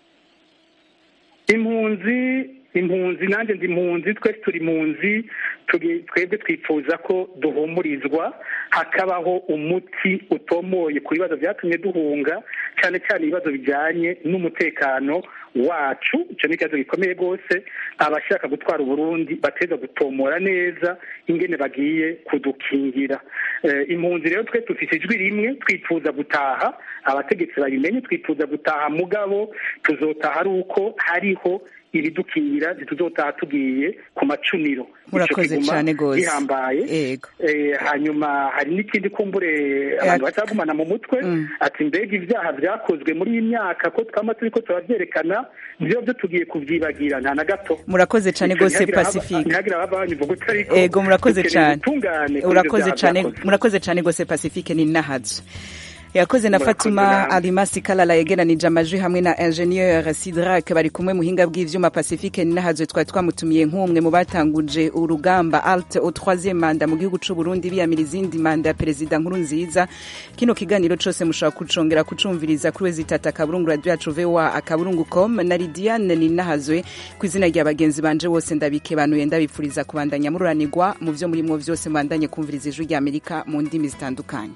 impunzi impunzi nanjye ndi impunzi twese turi impunzi twebwe twifuza ko duhumurizwa hakabaho umuti utomoye ku bibazo byatumye duhunga cyane cyane ibibazo bijyanye n'umutekano wacu icyo ni ikibazo gikomeye rwose abashaka gutwara uburundi bateza gutomora neza ingene bagiye kudukingira impunzi rero twe dufite ijwi rimwe twifuza gutaha abategetsi babimenye twifuza gutaha mugabo tuzotaha ari uko hariho ibidukingira ntituzotaha tugiye ku macuniro murakoze cyane rwose gihambaye hanyuma hari n'ikindi kumbure abantu bacagumana mu mutwe ati mbega ibyaha byakozwe muri iyi myaka ko twama turi ko turabyerekana byo byo tugiye kubyibagira nta na gato murakoze cyane rwose pacifique ntihagire ababanyi uvuga utari ko ego murakoze cyane urakoze cyane byakozwe. murakoze cyane rwose pacifique ni nahazo yakoze na fatuma alimasi kalala yegeranije amajwi hamwe na ingenieur sidrak bari kumwe muhinga bw'ivyuma pacifique ni nahazo twari twamutumiye nk'umwe mu batanguje urugamba alt au troisième manda mu gihugu c'u Burundi biyamira izindi manda ya perezida nkuru nziza kino kiganiro cose mushobora kucongera kucumviriza kuri wezi tata akaburungu radio yacu voa akaburungu com na lidiane ni nahazwe ku izina rya bagenzi banje bose ndabikebanuye ndabipfuriza kubandanya mururanirwa mu vyo murimwo vyose mubandanye kumviriza ijwi rya amerika mu ndimi zitandukanye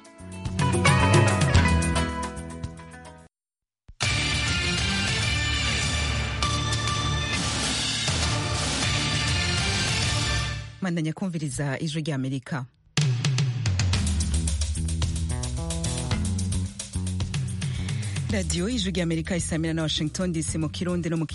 mandanya kumviriza ijwi rya amerika radiyo ijwi rya amerika isamira na washington dc mu kirundi no mu